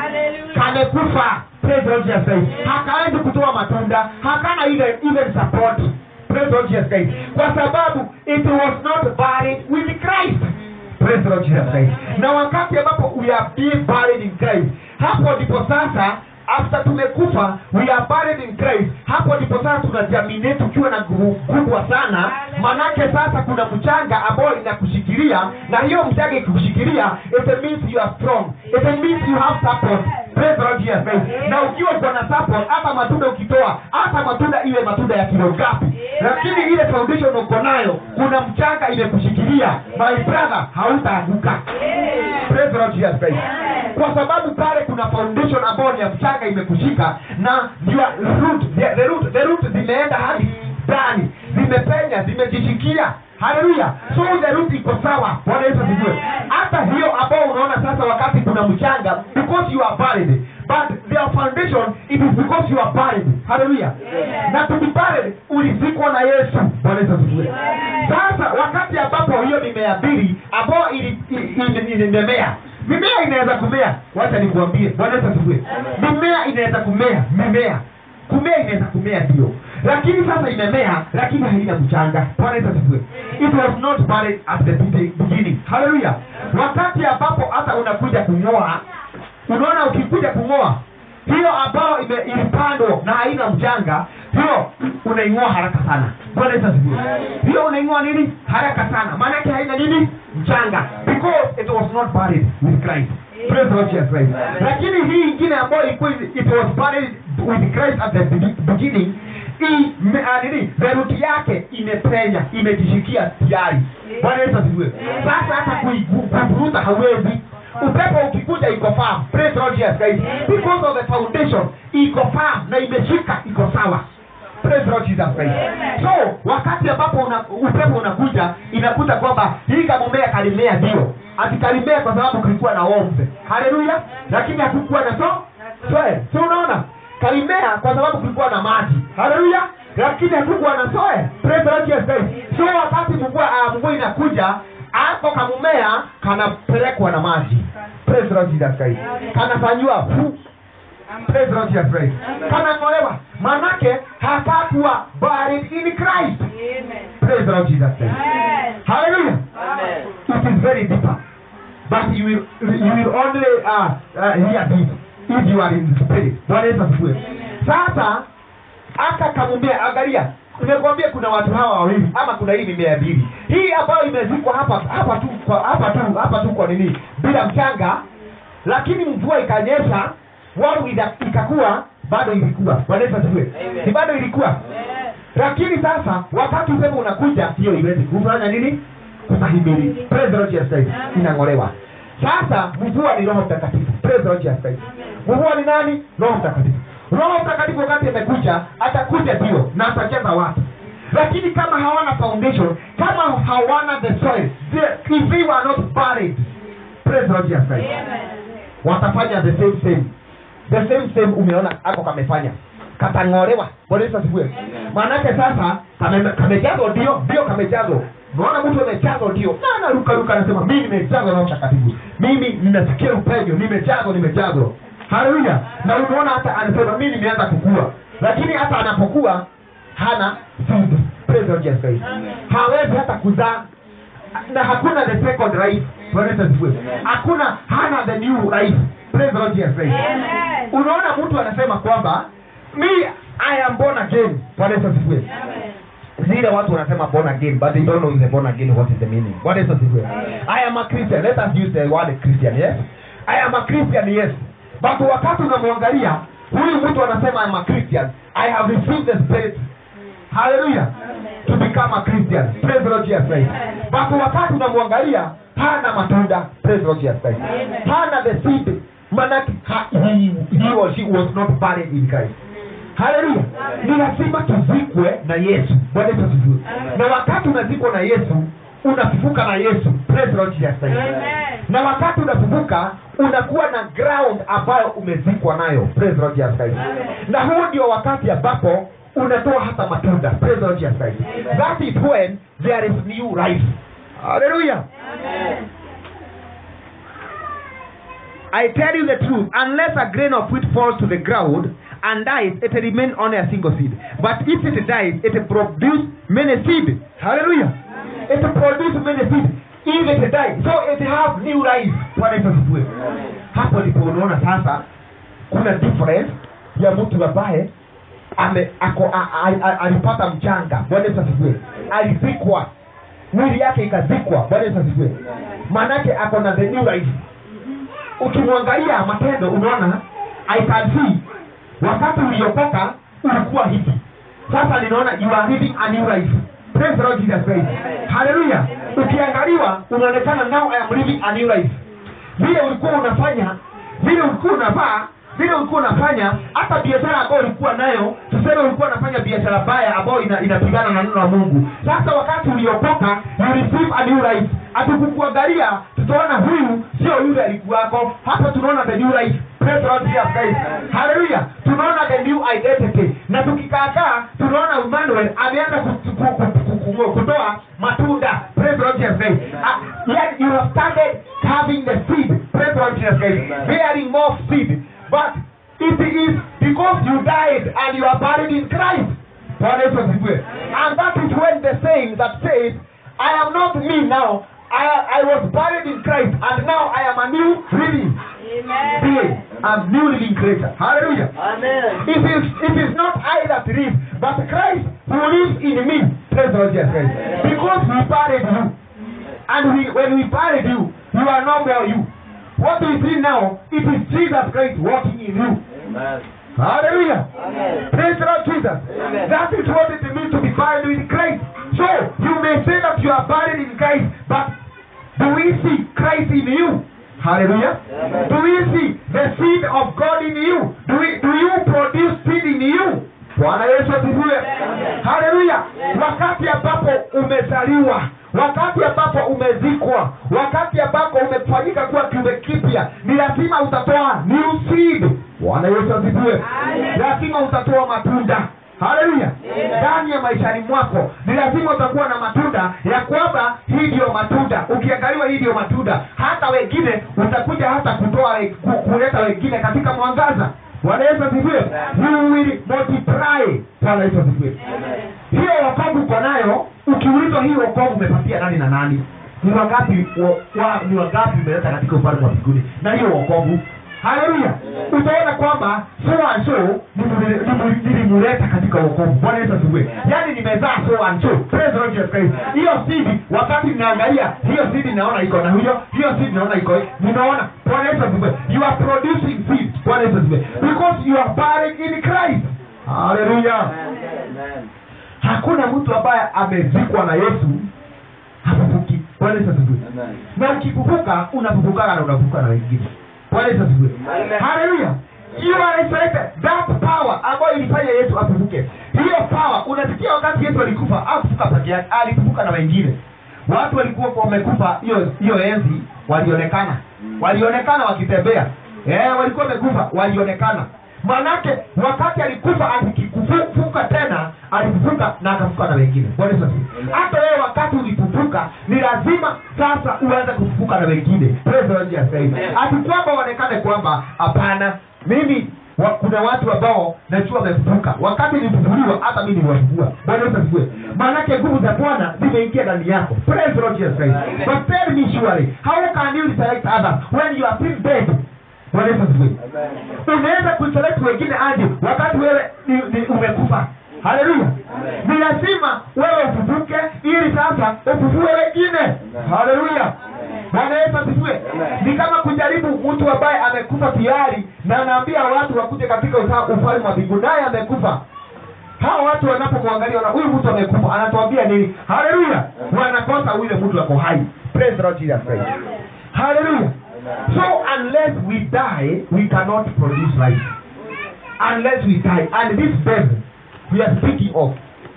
kamekufa Praise the Lord Jesus Christ. hakawezi kutoa matunda hakana even, even support Praise the Lord Jesus Christ. kwa sababu it was not buried with Christ Praise the Lord Jesus Christ. na wakati ambapo we are being buried in Christ hapo ndipo sasa after tumekufa we are buried in Christ hapo ndipo sasa tunajaminate tukiwa na nguvu kubwa sana manake sasa kuna mchanga ambayo inakushikilia na hiyo mchanga ikikushikilia it means you are strong it means you have support Praise the Lord Jesus Christ. na ukiwa uko na support hata matunda ukitoa hata matunda iwe matunda ya kilo ngapi lakini ile foundation uko nayo kuna mchanga imekushikilia my brother hautaanguka Praise the Lord Jesus Christ. kwa sababu pale kuna foundation ambayo ni ya mchanga imekushika na your root, the, the root, the root zimeenda hadi ndani zimepenya zimejishikia haleluya so the root iko sawa bwana yesu asifiwe hata hiyo ambao unaona sasa wakati kuna mchanga because you are valid but their foundation foundation it is because you are buried haleluya na to be buried ulizikwa na yesu bwana yesu asifiwe sasa wakati ambapo hiyo mimea mbili ambayo ili- ili- ili- ilimemea mimea inaweza kumea wacha nikuambie bwana yesu asifiwe mimea inaweza kumea mimea kumea inaweza kumea ndio lakini sasa imemea lakini haina mchanga bwana yesu asifiwe it was not buried at the be- beginning haleluya wakati ambapo hata unakuja kung'oa unaona ukikuja kung'oa hiyo ambayo ime- ilipandwa na haina mchanga hiyo unaing'oa haraka sana bwana yesu asifiwe hiyo unaing'oa nini haraka sana maanake haina nini mchanga because it was not buried with christ Praise the Lord Jesus Christ. lakini hii ingine ambayo ilikuwa it was buried with christ at the be- beginning hii me- ah, nini theruti yake imepenya imejishikia tayari bwana yesu asifiwe sasa hata kuigu- kuivuruta hawezi upepo ukikuja iko firm praise the Lord Jesus Christ because of the foundation iko firm na imeshika iko sawa praise the Lord Jesus Christ so wakati ambapo una, upepo unakuja inakuta kwamba hii kamumea kalimea ndio atikalimea kwa sababu kulikuwa na ombe haleluya lakini hakukuwa na so soe so unaona kalimea kwa sababu kulikuwa na maji haleluya lakini hakukuwa na soe praise the Lord Jesus Christ so wakati mvua uh, mvua inakuja ako kamumea kanapelekwa na maji praise the Lord Jesus Christ kanafanyiwa hu praise the Lord Jesus Christ kanang'olewa manake hatakuwa buried in Christ praise the Lord Jesus Christ hallelujah it is very deeper but you will, you will only uh, uh, hear this if you are in the spirit bwana yesu asifiwe sasa aka kamumea angalia nimekwambia kuna watu hawa wawili ama kuna hii mimea mbili hii ambayo imezikwa hapa hapa tu kwa hapa tu hapa tu kwa nini bila mchanga lakini mvua ikanyesha watu ida- ikakuwa bado ilikuwa bwana yesu asifiwe Amen. ni bado ilikuwa lakini sasa wakati upepo unakuja hiyo iwezi kufanya nini kustahimili praise the Lord Jesus Christ inang'olewa sasa mvua ni roho mtakatifu praise the Lord Jesus Christ mvua ni nani roho mtakatifu roho mtakatifu wakati amekuja atakuja ndio na atajaza watu lakini kama hawana foundation kama hawana the soil the, if they were not buried praise the Lord Jesus Christ watafanya the same same the same same umeona ako kamefanya katang'olewa bwana yesu asifiwe maanake sasa kame- kamejazwa ndio ndio kamejazwa unaona mtu amejazwa ndio na anaruka ruka anasema mimi nimejazwa na mtakatifu mimi ninasikia upenyo nimejazwa nimejazwa haleluya na unaona hata anasema mimi nimeanza kukua lakini hata anapokuwa hana seed praise the Lord Jesus Christ hawezi hata kuzaa na hakuna the second life Bwana Yesu asifiwe hakuna hana the new life praise the Lord Jesus Christ unaona mtu anasema kwamba me i am born again Bwana Yesu asifiwe zile watu wanasema born again but they don't know the born again what is the meaning Bwana Yesu asifiwe i am a christian let us use the word christian yes i am a christian yes but wakati unamwangalia huyu mtu anasema i am a christian i have received the spirit haleluya to become a christian praise the lord jesus christ but wakati unamwangalia hana matunda praise the lord jesus christ hana the seed manake ha- he, he or she was not buried in christ haleluya ni lazima tuzikwe na yesu bwana yesu asifiwe na wakati unazikwa na yesu unafufuka na yesu praise the lord jesus christ na wakati unafufuka unakuwa na ground ambayo umezikwa nayo praise the Lord Jesus Christ na huu ndio wakati ambapo unatoa hata matunda praise the Lord Jesus Christ that is when there is new life hallelujah I tell you the truth, unless a grain of wheat falls to the ground and dies, it remains only a single seed. But if it dies, it produces many seed. Hallelujah. It produces many seed. If it dies, so it has new life. Bwana Yesu asifiwe. Hapo ndipo unaona sasa kuna difference ya mtu ambaye ame ako a, a, a, alipata mchanga. Bwana Yesu asifiwe. Alizikwa mwili yake ikazikwa. Bwana Yesu asifiwe. Maanake ako na the new life ukimwangalia matendo unaona I can see wakati uliokoka ulikuwa hivi sasa ninaona you are living a new life praise the Lord Jesus Christ haleluya ukiangaliwa unaonekana now I am living a new life vile ulikuwa unafanya vile ulikuwa unavaa vile ulikuwa unafanya hata biashara ambayo ulikuwa nayo tuseme ulikuwa unafanya biashara baya ambayo ina, inapigana na neno la mungu sasa wakati uliokoka you receive a new life hatukukuangalia tutaona huyu sio yule alikuwako hapa tunaona the new life Praise the Lord Jesus Christ. Hallelujah. tunaona the new identity na tukikaakaa tunaona Emmanuel ameanza ku- ku- ku- ku- ku- kutoa matunda Praise the Lord Jesus Christ. Ah, yet you have started having the seed Praise the Lord Jesus Christ. bearing more seed but it is because you died and you are buried in Christ Bwana Yesu asifiwe. And that is when the saying that says, I am not me now. I, I was buried in Christ and now I am a new living being. A new living creature. Hallelujah. Amen. It is, it is not I that live, but Christ who lives in me. Praise the Lord Jesus Christ. Because we buried you. And we, when we buried you, you are no more you. What we see now, it is Jesus Christ working in you. Amen. Hallelujah. Amen. Praise the Lord Jesus. Amen. That is what it means to be buried with Christ. So you may say that you are buried in Christ, but do we see Christ in you? Hallelujah. Amen. Do we see the seed of God in you? Do we do you produce seed in you? Bwana Yesu asifiwe. Haleluya. Wakati ambapo umezaliwa, wakati ambapo umezikwa, wakati ambapo umefanyika kuwa kiumbe kipya, ni lazima utatoa new seed. Bwana Yesu asifiwe. Lazima utatoa matunda. Haleluya. Ndani ya maishani mwako ni lazima utakuwa na matunda ya kwamba hii ndiyo matunda. Ukiangaliwa hii ndiyo matunda, hata wengine utakuja hata kutoa we- ku- kuleta wengine katika mwangaza. Bwana Yesu asifiwe. You will multiply. Bwana Yesu asifiwe. Hiyo wokovu uko nayo, ukiulizwa hii wokovu umepatia nani na nani? Ni wangapi wa, wa, ni wangapi umeleta katika ufalme wa mbinguni na hiyo wokovu? Haleluya. Utaona kwamba so and so nimu- nimu- nilimuleta katika wokovu. Bwana Yesu asifiwe. Yaani nimezaa so and so. Praise the Lord Jesus Christ. Hiyo seed wakati ninaangalia hiyo seed naona iko na huyo, hiyo seed naona iko. Ninaona Bwana Yesu asifiwe. You are producing seed. Bwana Yesu asifiwe. Because you are buried in Christ. Haleluya. Amen. Hakuna mtu ambaye amezikwa na Yesu hafufuki. Bwana Yesu asifiwe. Amen. Na ukifufuka unafufukaga na unafufuka na wengine. Bwana Yesu asifiwe. Amen. Haleluya. You are resurrected. That power ambayo ilifanya Yesu afufuke. Hiyo power unasikia wakati Yesu alikufa, hakufuka peke yake, alifufuka na wengine. Watu walikuwa kwa wamekufa hiyo hiyo enzi walionekana. Walionekana wakitembea. Eh, walikuwa wamekufa, walionekana. Manake wakati alikufa akikufufuka tena, alifufuka na akafufuka na wengine. Bwana Yesu asifiwe. Hata wewe wakati ulifufuka, ni lazima sasa uanze kufufuka na wengine. Praise the Lord Jesus Christ. Ati kwamba waonekane kwamba hapana, mimi wa, kuna watu ambao najua wamefufuka. Wakati nilifufuliwa, hata mimi niliwafufua. Bwana Yesu asifiwe. Maanake nguvu za Bwana zimeingia ndani yako. Praise the Lord Jesus Christ. But tell me surely, how can you resurrect others when you are still dead? Bwana Yesu asifiwe Amen. unaweza kuselect wengine aje wakati wewe ni, ni umekufa haleluya ni lazima wewe ufufuke ili sasa ufufue wengine haleluya bwana yesu asifiwe ni kama kujaribu mtu ambaye amekufa tayari na anaambia watu wakuje katika usa- ufalme wa mbingu naye amekufa hawa watu wanapokuangalia wana huyu mtu amekufa anatuambia nini haleluya wanakosa yule mtu ako hai praise the lord jesus christ haleluya so unless we die we cannot produce life unless we die and this death we are speaking of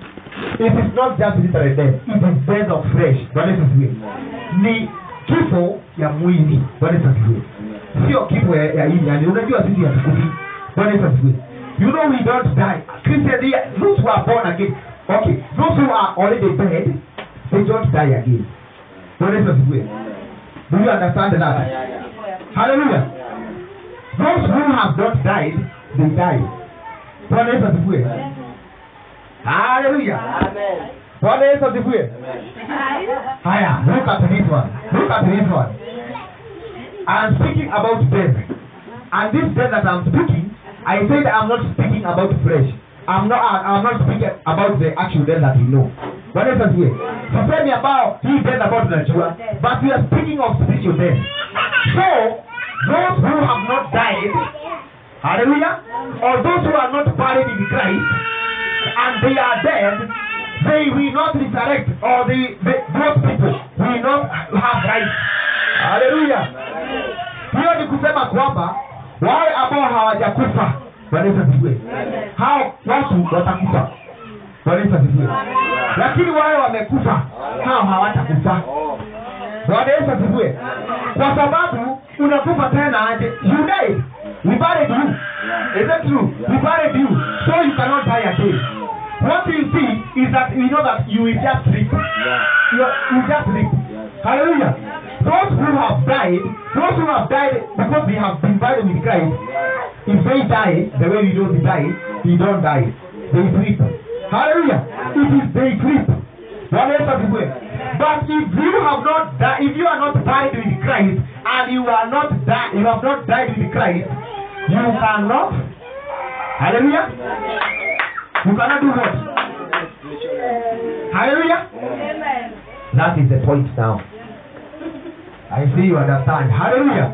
it is not just literal death it is death of flesh bwana yesu asifiwe ni kifo ya mwili bwana yesu asifiwe sio kifo ya, ya hii yani unajua sisi hatukufi bwana yesu asifiwe you know we don't die christian they are- those who are born again okay those who are already dead they don't die again bwana yesu asifiwe do you understand that Yeah, yeah, yeah. hallelujah those who have not died they die bwana yesu asifiwe hallelujah Amen. bwana yesu asifiwe haya look at this one look at this one i'm speaking about death and this death that i'm speaking i said i'm not speaking about flesh i'm not i'm not speaking about the actual death that we know bwana yesu asifiwe sisemi ambao hii death ambayo tunajua but we are speaking of spiritual death so those who have not died hallelujah or those who are not buried in christ and they are dead, they will not resurrect, or they, they those people will not have life. Hallelujah. Hiyo ni kusema kwamba wale ambao hawajakufa Bwana Yesu asifiwe. Hao watu watakufa. Bwana Yesu asifiwe. Lakini wale wamekufa hao hawatakufa. Oh. bwana yesu asifiwe kwa sababu unakufa tena aje you died we buried you is that true we buried you so you cannot die again what you see is that you know that you will just sleep you, you just sleep hallelujah those who have died those who have died because they have been buried with christ if they die the way we know they die they don't die they sleep hallelujah it is they sleep Bwana Yesu asifiwe. But if you have not died, if you are not died with Christ, and you are not died, you have not died with Christ, you cannot. Hallelujah. You cannot do what? Hallelujah. That is the point now. I see you understand. Hallelujah.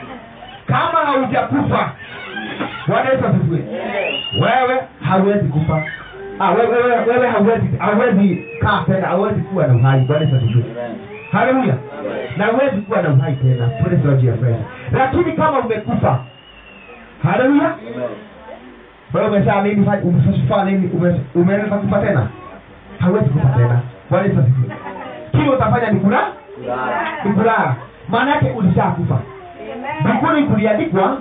Kama haujakufa, Bwana Yesu asifiwe. Wewe hauwezi kufa. Ah, wewe wewe wewe hauwezi hauwezi kaa tena, hauwezi kuwa na uhai. Bwana Yesu asifiwe. Haleluya. Na huwezi kuwa na uhai tena. Praise the Lord Jesus Christ. Lakini kama umekufa, haleluya. Wewe umesema mimi fa- umefanya nini? Ume- Umeweza kufa tena? Hauwezi kufa tena. Bwana Yesu asifiwe. Kile utafanya ni kulala, ni kulala. Maana yake ulishakufa. Mbinguni kuliandikwa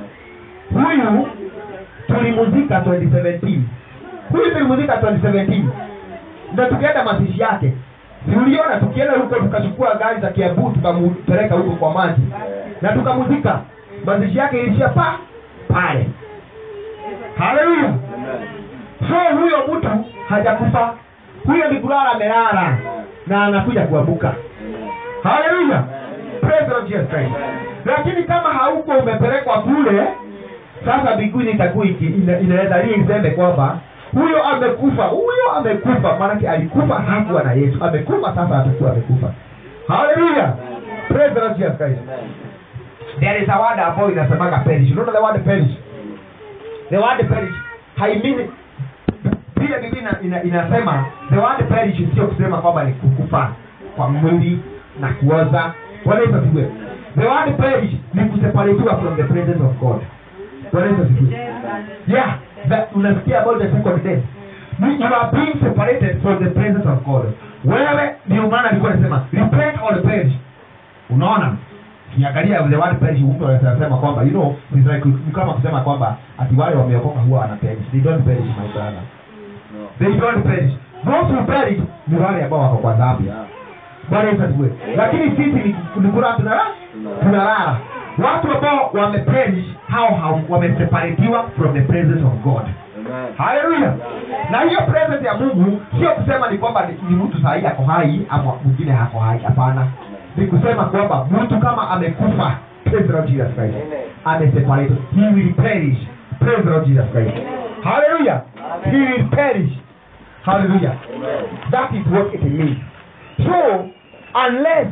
huyu tulimuzika 2017 huyu tulimuzika 2017 na tukienda mazishi yake si uliona tukienda huko tukachukua gari za kiabu tukampeleka huko kwa maji na tukamuzika mazishi yake ilishia pa pale haleluya so huyo mtu hajakufa huyo ni kulala amelala na anakuja kuabuka haleluya praise the Lord Jesus Christ lakini kama hauko umepelekwa kule sasa mbinguni itakuwa iki- ina- inaweza hii iseme kwamba huyo amekufa huyo amekufa maanake alikufa hakuwa na yesu amekufa sasa atakuwa amekufa haleluya praise the Lord Jesus Christ there is a word ambayo inasemaga perish unaona the word perish the word perish haimini vile bibi ina, ina, inasema the word perish sio kusema kwamba ni kukufa kwa mwili na kuoza Bwana Yesu asifiwe the word perish ni kuseparatiwa from the presence of God Bwana Yesu asifiwe yeah that unasikia about the second death You- you are being separated from the presence of God wewe ndio maana alikuwa anasema repent or perish unaona kiangalia the word perish mtu anasema kwamba you know it's like ni kama kusema kwamba ati wale wameokoka huwa wana perish they don't perish my brother they don't perish those who perish ni wale ambao wako kwa dhambi bwana yesu asifiwe lakini sisi ni ni kula tunalala tunalala watu ambao wameperish hao hao wameseparatiwa from the presence of god haleluya na hiyo presence ya mungu sio kusema ni kwamba ni, ni mtu sahii ako hai ama mwingine hako hai hapana ni kusema kwamba mtu kama amekufa praise the Lord Jesus Christ ameseparated he will perish praise the Lord Jesus Christ haleluya he will perish haleluya that is what it means so unless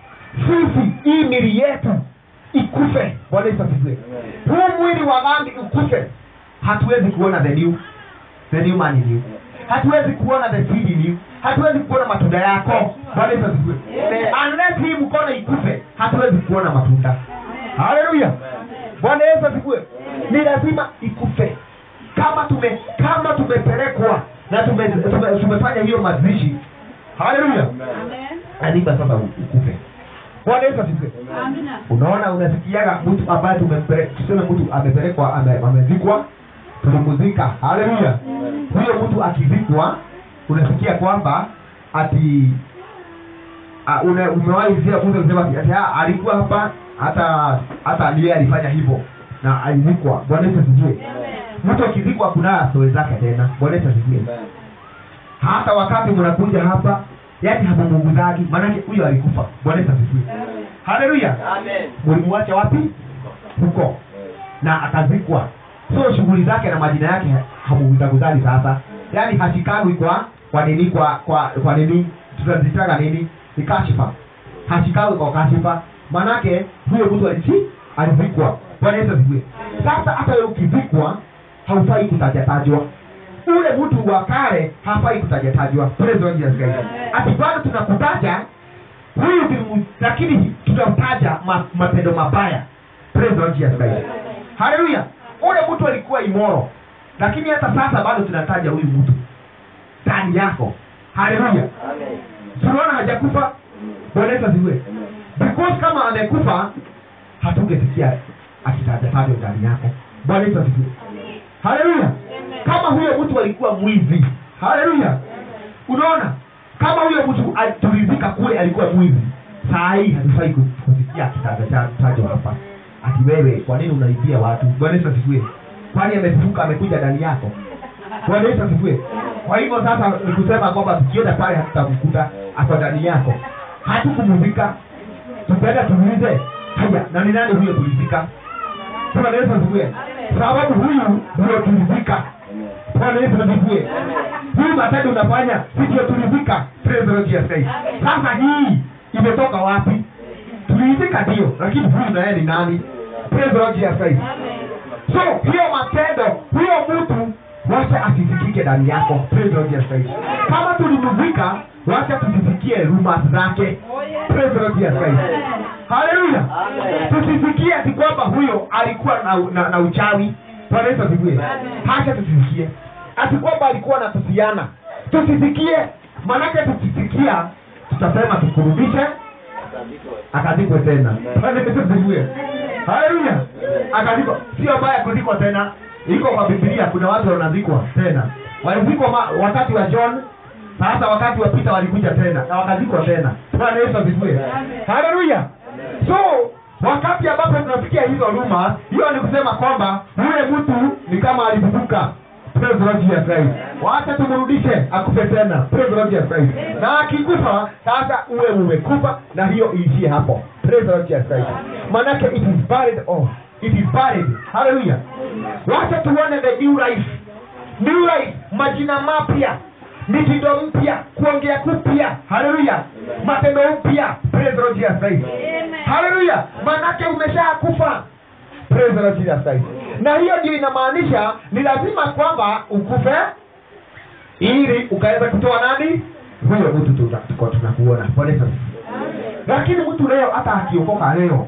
sisi hii mili yetu ikufe bwana yesu asifiwe huu mwili wa dhambi ukufe hatuwezi kuona the new the new man in you hatuwezi kuona the seed in you hatuwezi kuona matunda yako bwana yesu asifiwe unless hii mkono ikufe hatuwezi kuona matunda haleluya bwana yesu asifiwe ni lazima ikufe kama tume kama tumepelekwa na tume, tume, tumefanya hiyo mazishi haleluya lazima sasa ukufe bwana yesu asifiwe unaona unasikiaga mtu ambaye tumempele- tuseme mtu amepelekwa ame- amezikwa tulimuzika haleluya huyo mtu akizikwa unasikia kwamba ati uh, una, umewahi sikia mtu kusema ati, ati ah, alikuwa hapa hata hata ndiye alifanya hivyo na alizikwa bwana yesu asifiwe mtu akizikwa kuna stori zake tena bwana yesu asifiwe hata wakati mnakuja hapa yani hamumunguzagi maanake huyo alikufa bwana yesu asifiwe haleluya mulimuacha wapi huko na akazikwa so shughuli zake na majina yake hamuguzaguzali sasa yaani hashikagwi kwa kwa nini kwa kwa kwa nini tutazitaga nini ni kashifa hashikagwi kwa kashifa manake huyo mtu alisi alizikwa bwana yesu asifiwe sasa hata wewe ukizikwa haufai kutajatajwa ule mtu wa kale hafai kutajatajwa Praise the Lord Jesus Christ. ati bado tunakutaja huyu ni- lakini tutataja ma, matendo mabaya Praise the Lord Jesus Christ. haleluya ule mtu alikuwa imoro lakini hata sasa bado tunataja huyu mtu ndani yako haleluya tunaona hajakufa bwana yesu asifiwe because kama amekufa hatungesikia akitajatajwa ndani yako bwana yesu asifiwe haleluya kama huyo mtu alikuwa mwizi haleluya unaona kama huyo mtu tulizika kule alikuwa mwizi saa hii hatufai ku- kusikia akitajatajwa hapa ati wewe kwa nini unaibia watu bwana yesu asifiwe kwani amefufuka amekuja ndani yako bwana yesu asifiwe kwa hivyo sasa ni kusema kwamba tukienda pale hatutamkuta ako ndani yako hatukumuzika tupenda tuulize haya na ni nani huyo tulizika bwana yesu asifiwe sababu huyu ndio tulizika bwana yesu asifiwe huyu matendo unafanya si ndio tulizika Praise the Lord Jesus Christ. sasa hii imetoka wapi tulizika ndio lakini huyu naye ni nani Praise the Lord Jesus Christ. so hiyo matendo huyo mtu wacha asisikike ndani yako Praise the Lord Jesus Christ. kama tulimuzika wacha tusisikie rumors zake Praise the Lord Jesus Christ. haleluya tusisikie ati kwamba huyo alikuwa na, na, na uchawi bwana yesu asifiwe hacha tusisikie ati kwamba alikuwa na tusiana tusisikie manake tukisikia tutasema tukurudishe akazikwe tena Bwana Yesu asifiwe haleluya akazikwa sio baya kuzikwa tena iko kwa bibilia kuna watu wanazikwa tena walizikwa ma- wakati wa john sasa wakati wa pita walikuja tena na wakazikwa tena bwana yesu asifiwe haleluya so wakati ambapo tunafikia hizo luma hiyo ni kusema kwamba yule mtu ni kama alifufuka Praise the Lord Jesus Christ. wacha tumrudishe akufe tena Praise the Lord Jesus Christ. na akikufa sasa uwe umekufa na hiyo iishie hapo Praise the Lord Jesus Christ. manake it is buried off it is buried haleluya wacha tuone the new life new life majina mapya mitindo mpya kuongea kupya haleluya matendo mpya Praise the Lord Jesus Christ. haleluya manake umeshakufa Praise the Lord Jesus Christ. na hiyo ndio inamaanisha ni lazima kwamba ukufe ili ukaweza kutoa nani huyo mtu tuna- tuko tunakuona Bwana Yesu asifiwe. lakini mtu leo hata akiokoka leo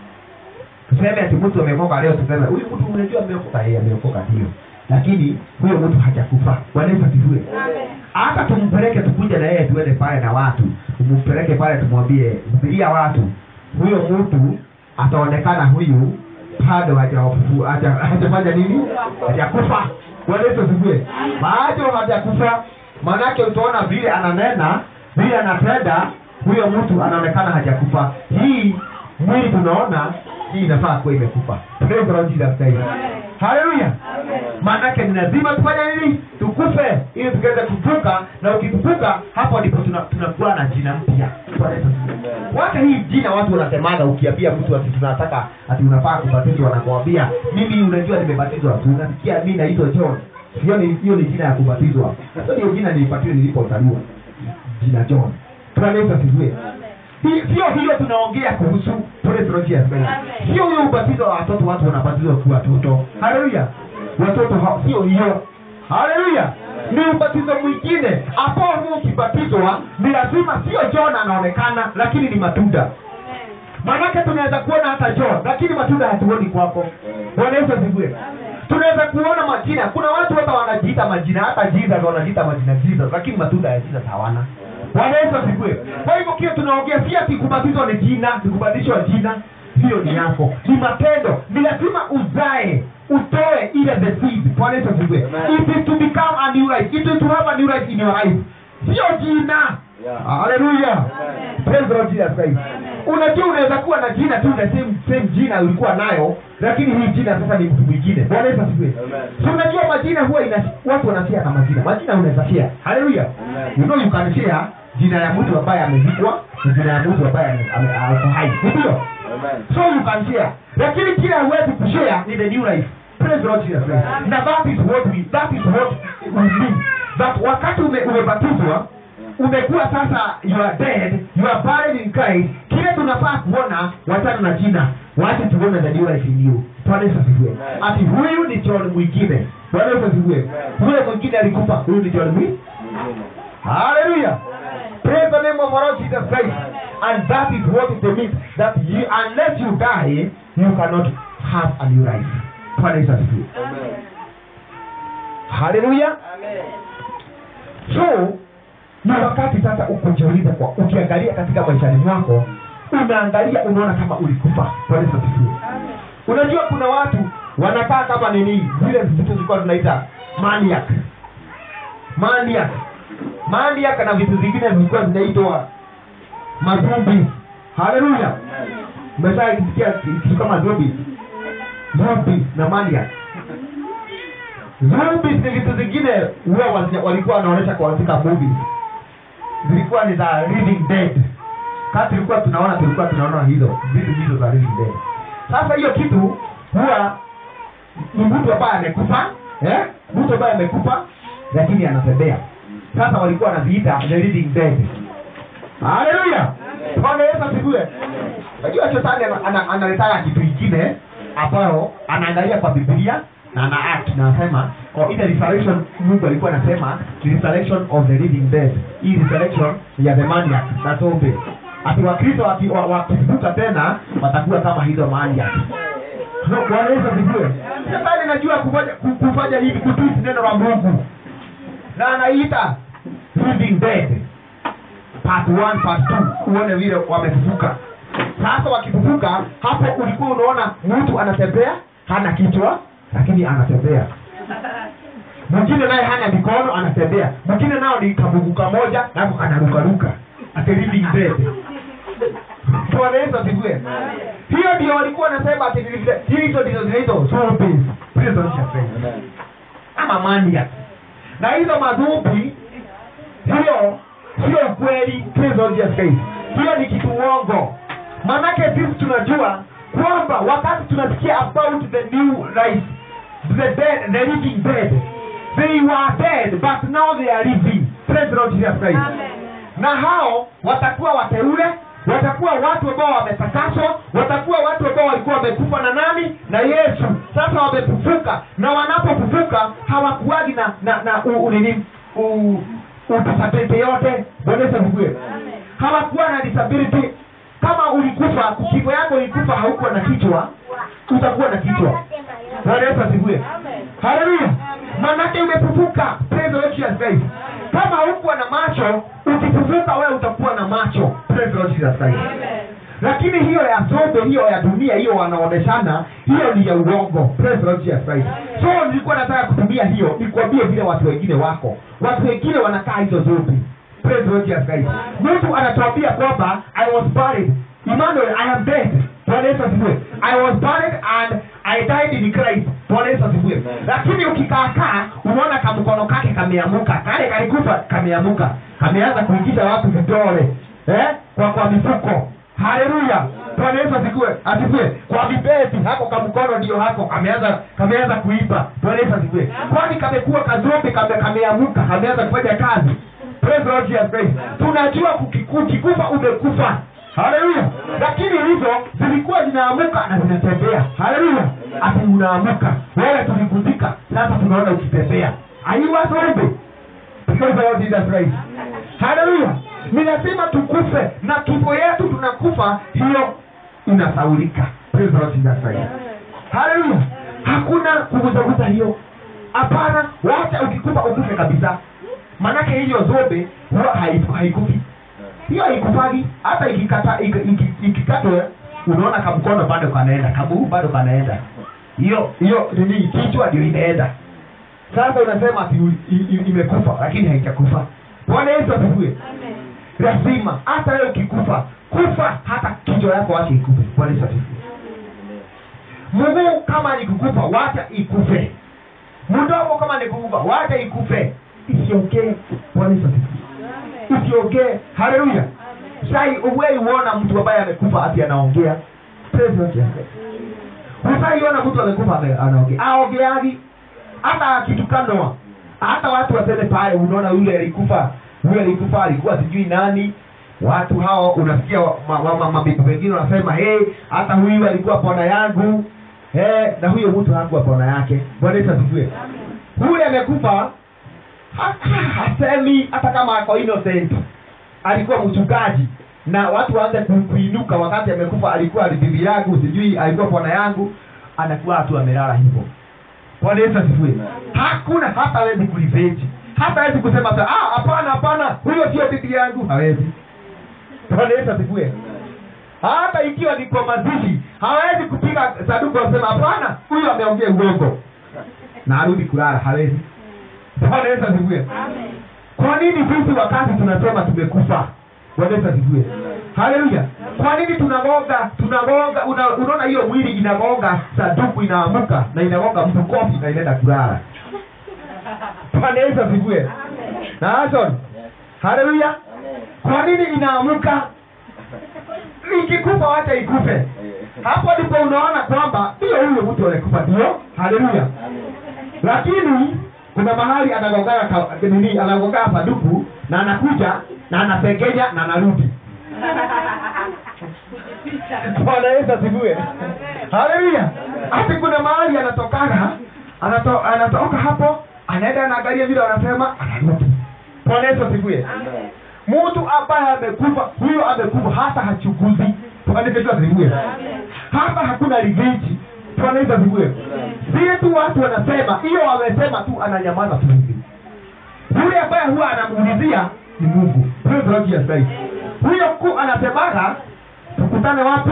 tuseme ati mtu ameokoka leo tuseme huyu mtu unajua ameokoka yeye ameokoka ndio lakini huyo mtu hajakufa Bwana Yesu asifiwe hata tumpeleke tukuja na yeye tuende pale na watu tumpeleke pale tumwambie hubiria watu huyo mtu ataonekana huyu bado hajawafufu- haja- hajafanya nini hajakufa Bwana Yesu asifiwe bado hajakufa maanake utaona vile ananena vile anatenda huyo mtu anaonekana hajakufa hii mwili tunaona hii inafaa kuwa imekufa Praise the Lord Jesus Christ. haleluya maanake ni lazima tufanye nini tukufe ili tukaweze kuvuka na ukivuka hapo ndipo tuna- tunakuwa na jina mpya Bwana Yesu asifiwe. wacha hii jina watu wanasemaga ukiambia mtu ati tunataka ati unafaa kubatizwa wanakuambia mimi unajua nimebatizwa tu unasikia mi naitwa john hiyo ni hiyo ni jina ya kubatizwa hiyo ndio jina nilipatiwa nilipozaliwa jina john Bwana Yesu asifiwe Hi- sio hiyo tunaongea kuhusu praise the Lord Jesus Christ. sio huyo ubatizo wa watoto watu wanabatizwa kuwa watoto haleluya watoto hao sio hiyo haleluya ni ubatizo mwingine ambao huo ukibatizwa ni lazima sio john anaonekana lakini ni matunda maanake tunaweza kuona hata john lakini matunda hatuoni kwako bwana yesu asifiwe tunaweza kuona majina kuna watu hata wanajiita majina hata jesus wanajiita majina jesus lakini matunda ya jesus hawana bwana yesu asifiwe kwa hivyo kile tunaongea si ati kubatizwa ni jina ni kubadilishwa jina hiyo ni yako ni matendo ni lazima uzae utoe ile the seed bwana yesu asifiwe it is to become a new life it is to have a new life in your life sio jina Yeah. haleluya praise the Lord Jesus Christ unajua unaweza kuwa na jina tu the same same jina ulikuwa nayo lakini hii jina sasa ni mtu mwingine bwana yesu asifiwe Amen. so unajua majina huwa ina watu wanashare na majina majina unaweza share haleluya Amen. you know you can share jina ya mtu ambaye amezikwa na jina ya mtu ambaye ame- ame- ako hai ndio Amen. so you can share lakini kile huwezi kushare ni the new life praise the Lord Jesus Christ na that is what we that is what we mean that wakati ume, umebatizwa umekuwa sasa you are dead you are buried in Christ kile tunafaa kuona wachana na jina wache tuone the new life in you Bwana Yesu asifiwe Amen. ati huyu ni John mwingine Bwana Yesu asifiwe Amen. yule mwingine alikufa huyu ni John mwingine Mwingine. Hallelujah. Praise the name of our Lord Jesus Christ. And that is what it means that you, unless you die, you cannot have a new life. Bwana Yesu asifiwe. Amen. Hallelujah. Amen. So ni wakati sasa ukujiuliza kwa ukiangalia katika maishani mwako unaangalia unaona kama ulikufa Bwana Yesu asifiwe unajua kuna watu wanakaa kama nini zile vitu zilikuwa tunaita maniac maniac maniac na vitu vingine vilikuwa zinaitwa mazumbi haleluya umeshaa kisikia kitu kama zombi zombi na maniac zombi ni vitu zingine huwa wazia- walikuwa wanaonyesha kwa katika movies zilikuwa ni za living dead kama tulikuwa tunaona tulikuwa tunaona hizo vitu hizo za living dead sasa hiyo kitu huwa ni mtu ambaye amekufa eh? mtu ambaye amekufa lakini anatembea sasa walikuwa wanaziita the living dead haleluya bwana yesu asifiwe najua shetani ana- ana- analetaka kitu ingine ambayo anaangalia kwa biblia na ana act na anasema oh, ile resurrection mungu alikuwa anasema ni resurrection of the living dead hii resurrection ya the maniac na zombie ati wakristo waki- wa- wakifufuka tena watakuwa kama hizo maniac No, bwana yesu asifiwe shetani najua kufanya ku- kufanya hivi kutwist neno la mungu na anaita living dead part 1 part 2 uone vile wamefufuka sasa wakifufuka hapo ulikuwa unaona mtu anatembea hana kichwa lakini anatembea mwingine naye hana mikono anatembea mwingine nao ni kabugu kamoja nako kanarukaruka ati living dead bwana yesu asifiwe hiyo ndio walikuwa wanasema ati living dead. hizo ndizo zinaitwa zombies Prison shepherds ama maniac na hizo madhubi hiyo sio ukweli Praise Lord Jesus Christ. hiyo ni kitu uongo manake sisi tunajua kwamba wakati tunasikia about the new life the dead the living dead they were dead but now they are living Praise the Lord Jesus Christ. na hao watakuwa wateule watakuwa watu ambao wametakaswa watakuwa watu ambao walikuwa wamekufa na nani na yesu sasa wamefufuka na wanapofufuka hawakuwagi na na na u- u- nini u- udisability yote bwana Yesu asifiwe hawakuwa na disability kama ulikufa kifo yako ilikufa haukuwa na kichwa utakuwa na kichwa bwana Yesu asifiwe haleluya manake umefufuka praise the Lord Jesus Christ kama haukuwa na macho ukifufuka wewe utakuwa na macho praise the Lord Jesus Christ lakini hiyo ya zote hiyo ya dunia hiyo wanaoneshana hiyo ni ya uongo Praise the Lord Jesus Christ. so nilikuwa nataka kutumia hiyo nikwambie vile watu wengine wako watu wengine wanakaa hizo zote Praise the Lord Jesus Christ. mtu anatuambia kwamba i was buried Emmanuel i am dead bwana yesu asifiwe i was buried and i died in christ bwana yesu asifiwe lakini ukikaakaa unaona kamkono kake kameamuka kale kalikufa kameamuka kameanza kuingiza watu vidole eh? kwa kwa mifuko haleluya bwana yesu asifiwe asifiwe kwa vibeti hako kamkono ndio hako kameanza kameanza kuiba bwana yesu asifiwe kwani kamekuwa kazombi kame kameamuka kameanza kufanya kazi praise the Lord Jesus Christ tunajua kukiku- ukikufa umekufa haleluya lakini hizo zilikuwa zinaamuka na zinatembea haleluya ati unaamuka wewe tulikuzika sasa tunaona ukitembea aiwazombi Praise the Lord Jesus Christ. haleluya ni lazima tukufe na kifo yetu tunakufa hiyo inasaulika Praise the Lord Jesus Christ. haleluya hakuna kuguzaguza hiyo hapana wacha ukikufa ukufe kabisa manake hiyo zobe huwa haiku- haikufi hiyo haikufagi hata ikikata iki- iki- ikikatwe unaona kamkono bado kanaenda kamguu bado kanaenda hiyo hiyo nini kichwa ndio inaenda sasa unasema ati i- i- imekufa lakini haijakufa bwana yesu asifiwe lazima hata wewe ukikufa kufa hata kichwa yako wache ikufe bwana yesu asifiwe mguu kama ni kukufa wacha ikufe mdomo kama ni kukufa wacha ikufe isiongee bwana yesu asifiwe isiongee haleluya sai uwei uona mtu ambaye amekufa ati anaongea Praise the Lord Jesus Christ. usaiona mtu amekufa ame- anaongea aongeagi hata akitukanwa hata watu waseme pale unaona yule alikufa yule alikufa alikuwa sijui nani watu hao unasikia wa- ma- ma- ma- mabibi wengine wanasema hey, hata huyu alikuwa pona yangu hey, na huyo mtu hakuwa pona yake bwana yesu asifiwe huyu amekufa ha- ha- hasemi hata kama ako innocent alikuwa mchungaji na watu waanze ku- kuinuka wakati amekufa alikuwa ni bibi yangu sijui alikuwa pona yangu anakuwa tu amelala hivyo bwana yesu asifiwe hakuna hata hawezi kuliveji hata hawezi kusema sa, ah hapana hapana huyo sio bibi yangu hawezi bwana yesu asifiwe hata ikiwa ni kwa mazishi hawezi kupiga saduku wasema hapana huyu ameongea uongo na arudi kulala hawezi bwana yesu asifiwe kwa nini sisi wakati tunasema tumekufa bwana yesu asifiwe haleluya kwa nini tunagonga tunagonga una, unaona hiyo mwili inagonga saduku inaamuka na inagonga mtu kofi na inaenda kulala bwana yesu asifiwe na Ason haleluya kwa nini inaamuka ikikufa wacha ikufe hapo ndipo unaona kwamba ndio huyo mtu alikufa ndio haleluya lakini kuna mahali anagongaa ka- nini anagongaa saduku na anakuja na anapengenya na anarudi bwana yesu asifiwe haleluya hati kuna mahali anatokaga anato, anatoka hapo anaenda anaangalia vile wanasema anarudi bwana yesu asifiwe mtu ambaye amekufa huyo amekufa hata hachukuzi bwana yesu asifiwe hapa hakuna revenge bwana yesu asifiwe vile tu watu wanasema hiyo wamesema tu ananyamaza tu hivi yule ambaye huwa anamuulizia ni mungu Praise the Lord Jesus Christ. huyo mkuu anasemaga tukutane wapi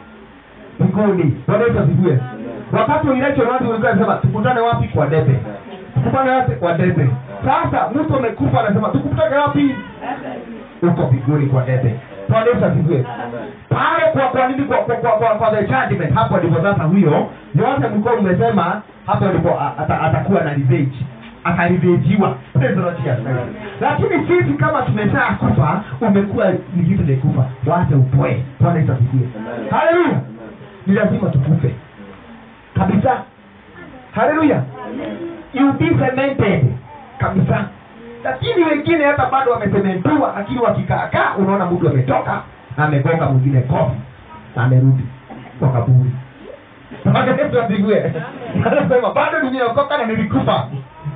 mbinguni bwana yesu asifiwe wakati wa election watu walikuwa wanasema tukutane wapi kwa debe tukutane wapi kwa debe sasa mtu amekufa anasema tukutane wapi huko mbinguni kwa debe bwana yesu asifiwe pale kwa kwa nini kwa kwa, kwa, kwa, kwa the judgment hapo ndipo sasa huyo yote mlikuwa mmesema hapo ndipo a- ata, atakuwa na revenge atarivejiwa Praise the Lord Jesus Christ. lakini sisi kama tumeshaa kufa umekuwa ni kitu nikufa wache upoe bwana yesu asifiwe haleluya ni lazima tukufe kabisa haleluya you be cemented kabisa lakini wengine hata bado wamesementiwa lakini wakikaakaa unaona mtu ametoka na amegonga mwingine kofi na amerudi kwa kaburi Bwana Yesu asifiwe. anasema bado nimeokoka na nilikufa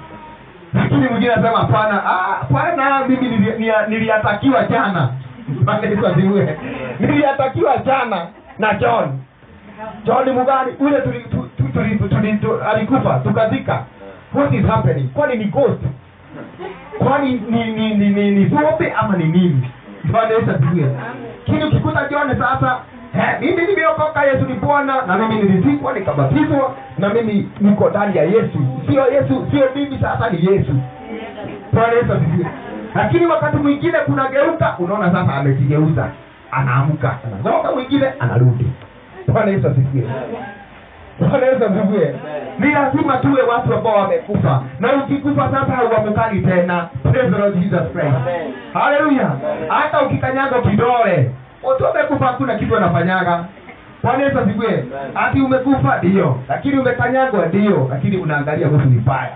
lakini mwingine anasema hapana ah, bwana mimi nili- nia- niliatakiwa jana Bwana Yesu asifiwe. niliatakiwa jana na john john mugani ule tuli, tu, tu, tuli, tuli, tu, alikufa tukazika what is happening kwani ni ghost kwani ni ni ni ni, ni zote ama ni nini bwana yesu asifiwe lakini ukikuta john sasa eh, mimi nimeokoka yesu ni bwana na mimi nilizikwa nikabatizwa na mimi niko ndani ya yesu sio yesu sio mimi sasa ni yesu bwana yesu asifiwe lakini wakati mwingine kunageuka unaona sasa amejigeuza anaamka anazoka mwingine anarudi bwana yesu asifiwe bwana yesu asifiwe ni lazima tuwe watu ambao wamekufa na ukikufa sasa hauamukani tena Praise the Lord Jesus Christ Amen. haleluya hata ukikanyaga kidole mtu amekufa hakuna kitu anafanyaga bwana yesu asifiwe ati umekufa ndio lakini umekanyagwa ndio lakini unaangalia mtu vibaya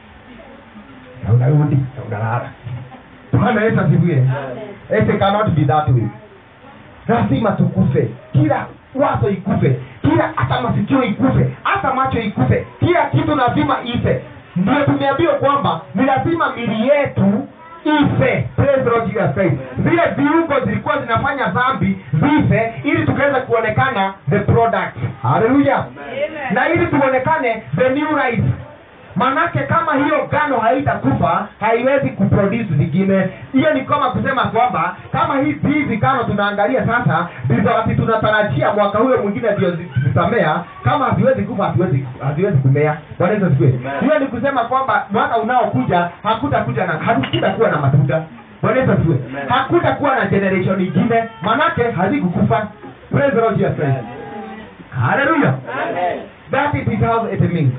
na unarudi na unalala bwana yesu asifiwe it cannot be that way lazima tukufe kila wazo ikufe kila hata masikio ikufe hata macho ikufe kila kitu lazima ife ndio tumeambiwa kwamba ni lazima mili yetu ife Praise the Lord Jesus Christ. zile viungo zilikuwa zinafanya dhambi zife ili tukaweza kuonekana the product haleluya na ili tuonekane the new life manake kama hiyo gano haitakufa haiwezi kuproduce zingine hiyo ni kama kusema kwamba kama hizi hizi gano tunaangalia sasa ndizo ati tunatarajia mwaka huyo mwingine ndio zi- zitamea kama haziwezi kufa haziwezi haziwezi kumea Bwana Yesu asifiwe Amen. hiyo ni kusema kwamba mwaka unaokuja hakutakuja na hakutakuwa na matunda Bwana Yesu asifiwe Amen. hakutakuwa na generation ingine manake hazikukufa praise the Lord Jesus Christ hallelujah Amen. that is how it means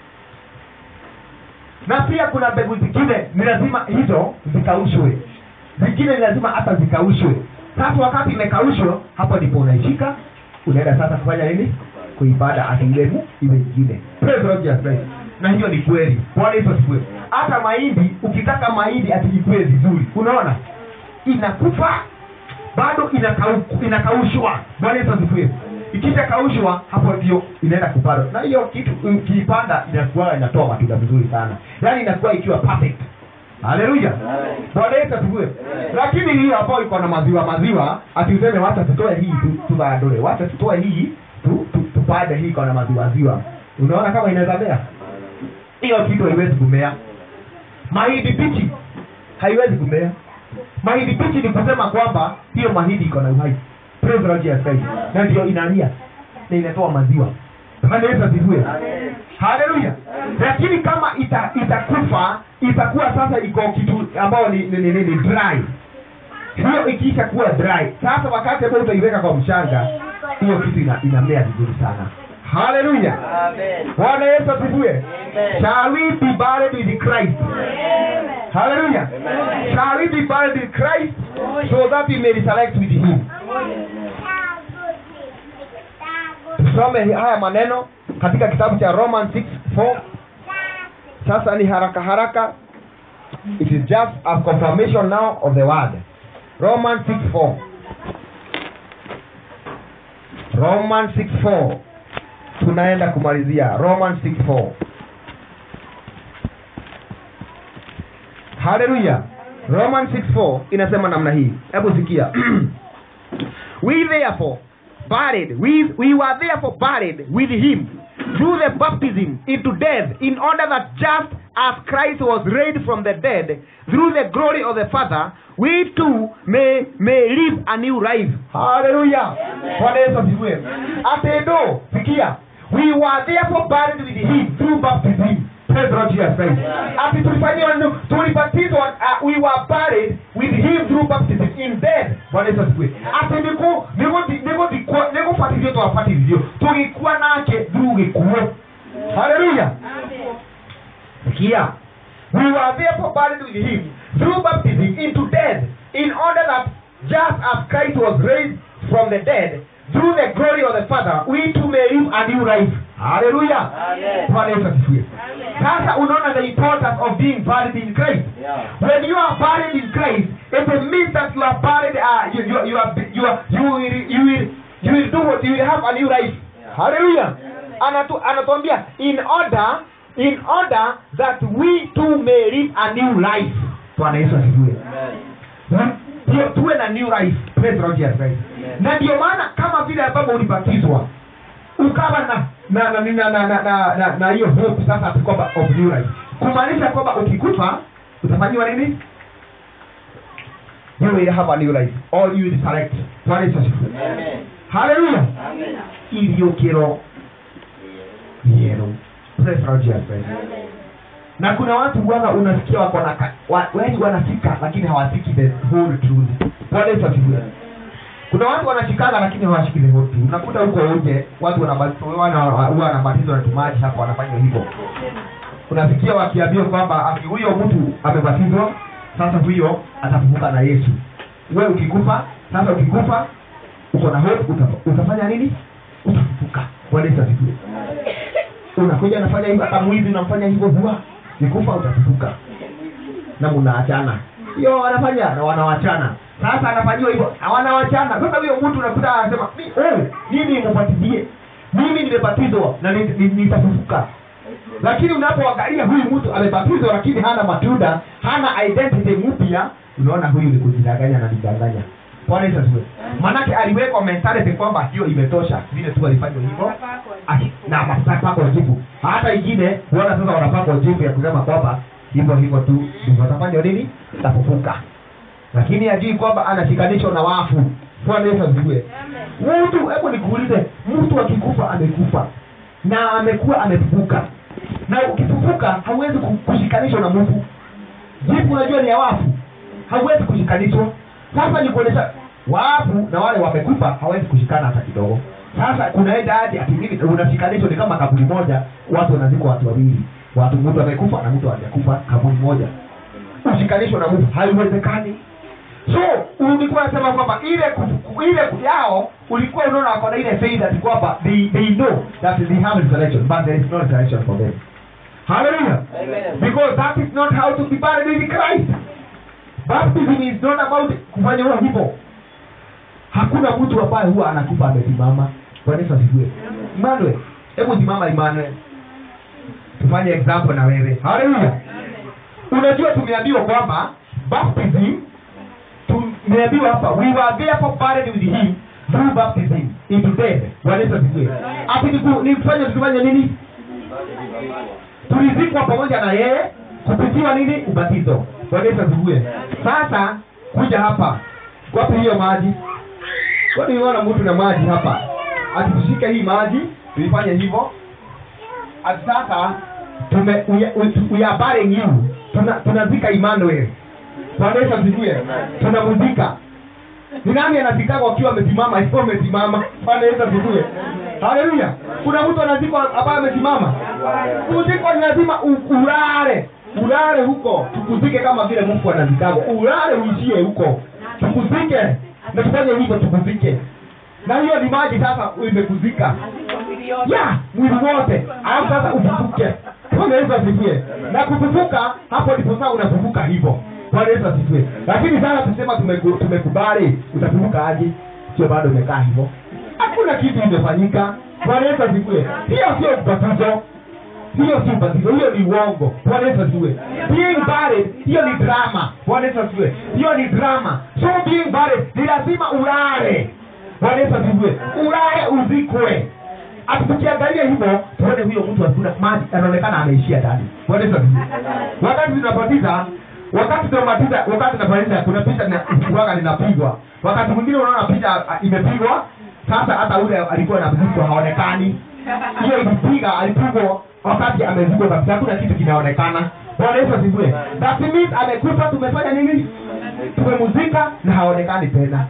na pia kuna mbegu zingine ni lazima hizo zikaushwe zingine ni lazima hata zikaushwe sasa wakati imekaushwa hapo ndipo unaishika unaenda sasa kufanya nini kuibada atilemu iwe ingine Praise the Lord Jesus Christ. na hiyo ni kweli bwana yesu asifiwe hata mahindi ukitaka mahindi atiikue vizuri unaona inakufa bado inakau- inakaushwa bwana yesu asifiwe ikisha kaushwa hapo ndio inaenda kupandwa na hiyo kitu ukiipanda inakuwa inatoa matunda vizuri sana yaani inakuwa ikiwa perfect haleluya bwana yesu asifiwe lakini hiyo ambayo iko na maziwa maziwa ati useme wacha tutoe hii tu- tubadole wacha tutoe hii tu- tu- tupande hii iko na maziwa maziwa unaona kama inaweza mea hiyo kitu haiwezi kumea mahindi pichi haiwezi kumea mahindi pichi ni kusema kwamba hiyo mahindi iko na uhai praise the Lord Jesus Christ na ndio inalia na inatoa maziwa Bwana Yesu asifiwe Amen. haleluya lakini kama ita itakufa itakuwa sasa iko kitu ambayo ni, ni, ni, ni, ni dry hiyo ikiisha kuwa dry sasa wakati ambao utaiweka kwa mchanga hiyo kitu ina, inamea vizuri sana haleluya Amen. bwana yesu asifiwe Amen. shall we be buried with christ haleluya Amen. shall we be buried with christ so that we may resurrect with him tusome haya maneno katika kitabu cha roman 6:4 sasa ni haraka haraka it is just a confirmation now of the word roman 6:4 roman 6:4 tunaenda kumalizia roman 6:4 haleluya roman 6:4 inasema namna hii hebu sikia we therefore buried we, we were therefore buried with him through the baptism into death in order that just as christ was raised from the dead through the glory of the father we too may, may live a new life haleluya bwana yesu asifiwe atendo sikia we were therefore buried with him through baptism Praise the Lord Jesus Christ. Ati tulifanyiwa nini? tulibatizwa uh, we were buried with him through baptism in death. Bwana Yesu asifiwe. Ati niko niko niko niko niko fatizio twafatizio. Tugikuwa nake through gikuo. Hallelujah. Sikia. We were therefore buried with him through baptism into death in order that just as Christ was raised from the dead through the glory of the Father we too may live a new life. Hallelujah. Amen. Bwana Yesu asifiwe. Sasa unaona the importance of being buried in Christ. Yeah. When you are buried in Christ, it means that you are buried. Uh, you, you, you are you are you will you will you will do what you will have a new life. Hallelujah. Anatu, anatuambia in order in order that we too may live a new life. Bwana Yesu asifiwe. Amen. Ndio tuwe na new life. Praise the Lord Jesus Christ. Amen. Na ndio maana kama vile ambavyo ulibatizwa ukawa na na na na na na na na na hiyo hope sasa ati kwamba of new life kumaanisha kwamba ukikufa utafanyiwa nini you will have a new life or you will select Bwana Yesu asifiwe Amen. haleluya Amen. iliokero yero praise the Lord Jesus Christ na kuna watu bwana unasikia wako na ka- wa- wengi wanafika lakini hawafiki the whole truth Bwana Yesu asifiwe kuna watu wanashikana lakini hawashiki the whole truth unakuta huko nje watu wanabatizwa wana- huwa wanabatizwa na tumaji hapo wanafanya hivyo unasikia wakiambiwa kwamba ati huyo mtu amebatizwa sasa huyo atafufuka na yesu we ukikufa sasa ukikufa uko na hope uta, utafanya nini utafufuka bwana yesu asifiwe unakuja unafanya hivyo hata mwizi unamfanya hivyo huwa nikufa utafufuka na mnaachana hiyo wanafanya na wanawachana sasa anafanyiwa hivyo na wanawachana sasa huyo mtu unakuta anasema "Mi- oh, mimi mupatizie mimi nimebatizwa na ni- ni- nitafufuka lakini unapoangalia huyu mtu amebatizwa lakini hana matunda hana identity mpya unaona huyu ni kujidanganya na nidanganya bwana yesu asifiwe maanake aliwekwa mentality kwamba hiyo imetosha vile tu alifanywa hivyo Aki- na mapako jibu hata ingine huona sasa wanapakwa jibu ya kusema kwamba hivyo hivyo tu ndivyo watafanywa nini tafufuka lakini hajui kwamba anashikanishwa na wafu bwana yesu asifiwe mtu hebu nikuulize mtu akikufa amekufa na amekuwa amefufuka na ukifufuka hauwezi ku- kushikanishwa na mtu jipu unajua ni ya wafu hauwezi kushikanishwa sasa ni kuonyesha wafu na wale wamekufa hawezi kushikana hata kidogo sasa kunaenda hadi ati hivi unashikanishwa ni kama kaburi moja watu wanazikwa watu wawili watu mtu amekufa na mtu hajakufa kaburi moja ushikanishwa na mtu haiwezekani so ulikuwa nasema kwamba ile ku- ile ku- yao ulikuwa unaona wako na ile faith ati kwamba they, they know that they have resurrection but there is no resurrection for them hallelujah Amen. because that is not how to be buried with Christ baptism is not about kufanya huwa hivyo hakuna mtu ambaye huwa anakufa amesimama bwana Yesu asifiwe Emmanuel hebu simama Emmanuel tufanye example na wewe haleluya unajua tumeambiwa kwamba baptism tumeambiwa hapa we were therefore buried with him through baptism into death bwana Yesu asifiwe ati ni ku- ni kufanya tukifanya nini tulizikwa pamoja na yeye kupitiwa nini ubatizo bwana Yesu asifiwe sasa kuja hapa wapi hiyo maji kwani unaona mtu na maji hapa atitushike hii maji tuifanye hivyo ati sasa tume we, we, we are burying you tuna tunazika Emmanuel Bwana Yesu asifiwe tunamuzika ni nani anazikaka wakiwa amesimama akiwa amesimama Bwana Yesu asifiwe haleluya kuna mtu anazikwa ambaye amesimama kuzikwa ni lazima u- ulale ulale huko tukuzike kama vile Mungu anazikaka ulale uishie huko tukuzike na tufanye hivyo tukuzike na hiyo ni maji sasa imekuzika ya mwili wote alafu sasa ufufuke bwana yesu asifiwe na kufufuka hapo ndipo sasa unafufuka hivyo bwana yesu asifiwe lakini sasa tusema tumeku- tumekubali utafufuka aje sio bado umekaa hivyo hakuna kitu imefanyika bwana yesu asifiwe hiyo sio ubatizo hiyo si ubatizo hiyo ni uongo bwana yesu asifiwe being buried hiyo ni drama bwana yesu asifiwe hiyo ni drama so being buried ni lazima ulale bwana yesu asifiwe ulale uzikwe ati tukiangalia hivyo tuone huyo mtu hakuna maji anaonekana ameishia ndani bwana yesu asifiwe wakati tunabatiza wakati tunabatiza wakati tunabatiza kuna picha linakuwaga linapigwa wakati mwingine unaona picha ah, imepigwa sasa hata ule alikuwa anazikwa haonekani hiyo ilipiga alipigwa wakati amezikwa kabisa hakuna kitu kinaonekana bwana yesu asifiwe that means amekufa tumefanya nini tumemuzika na haonekani tena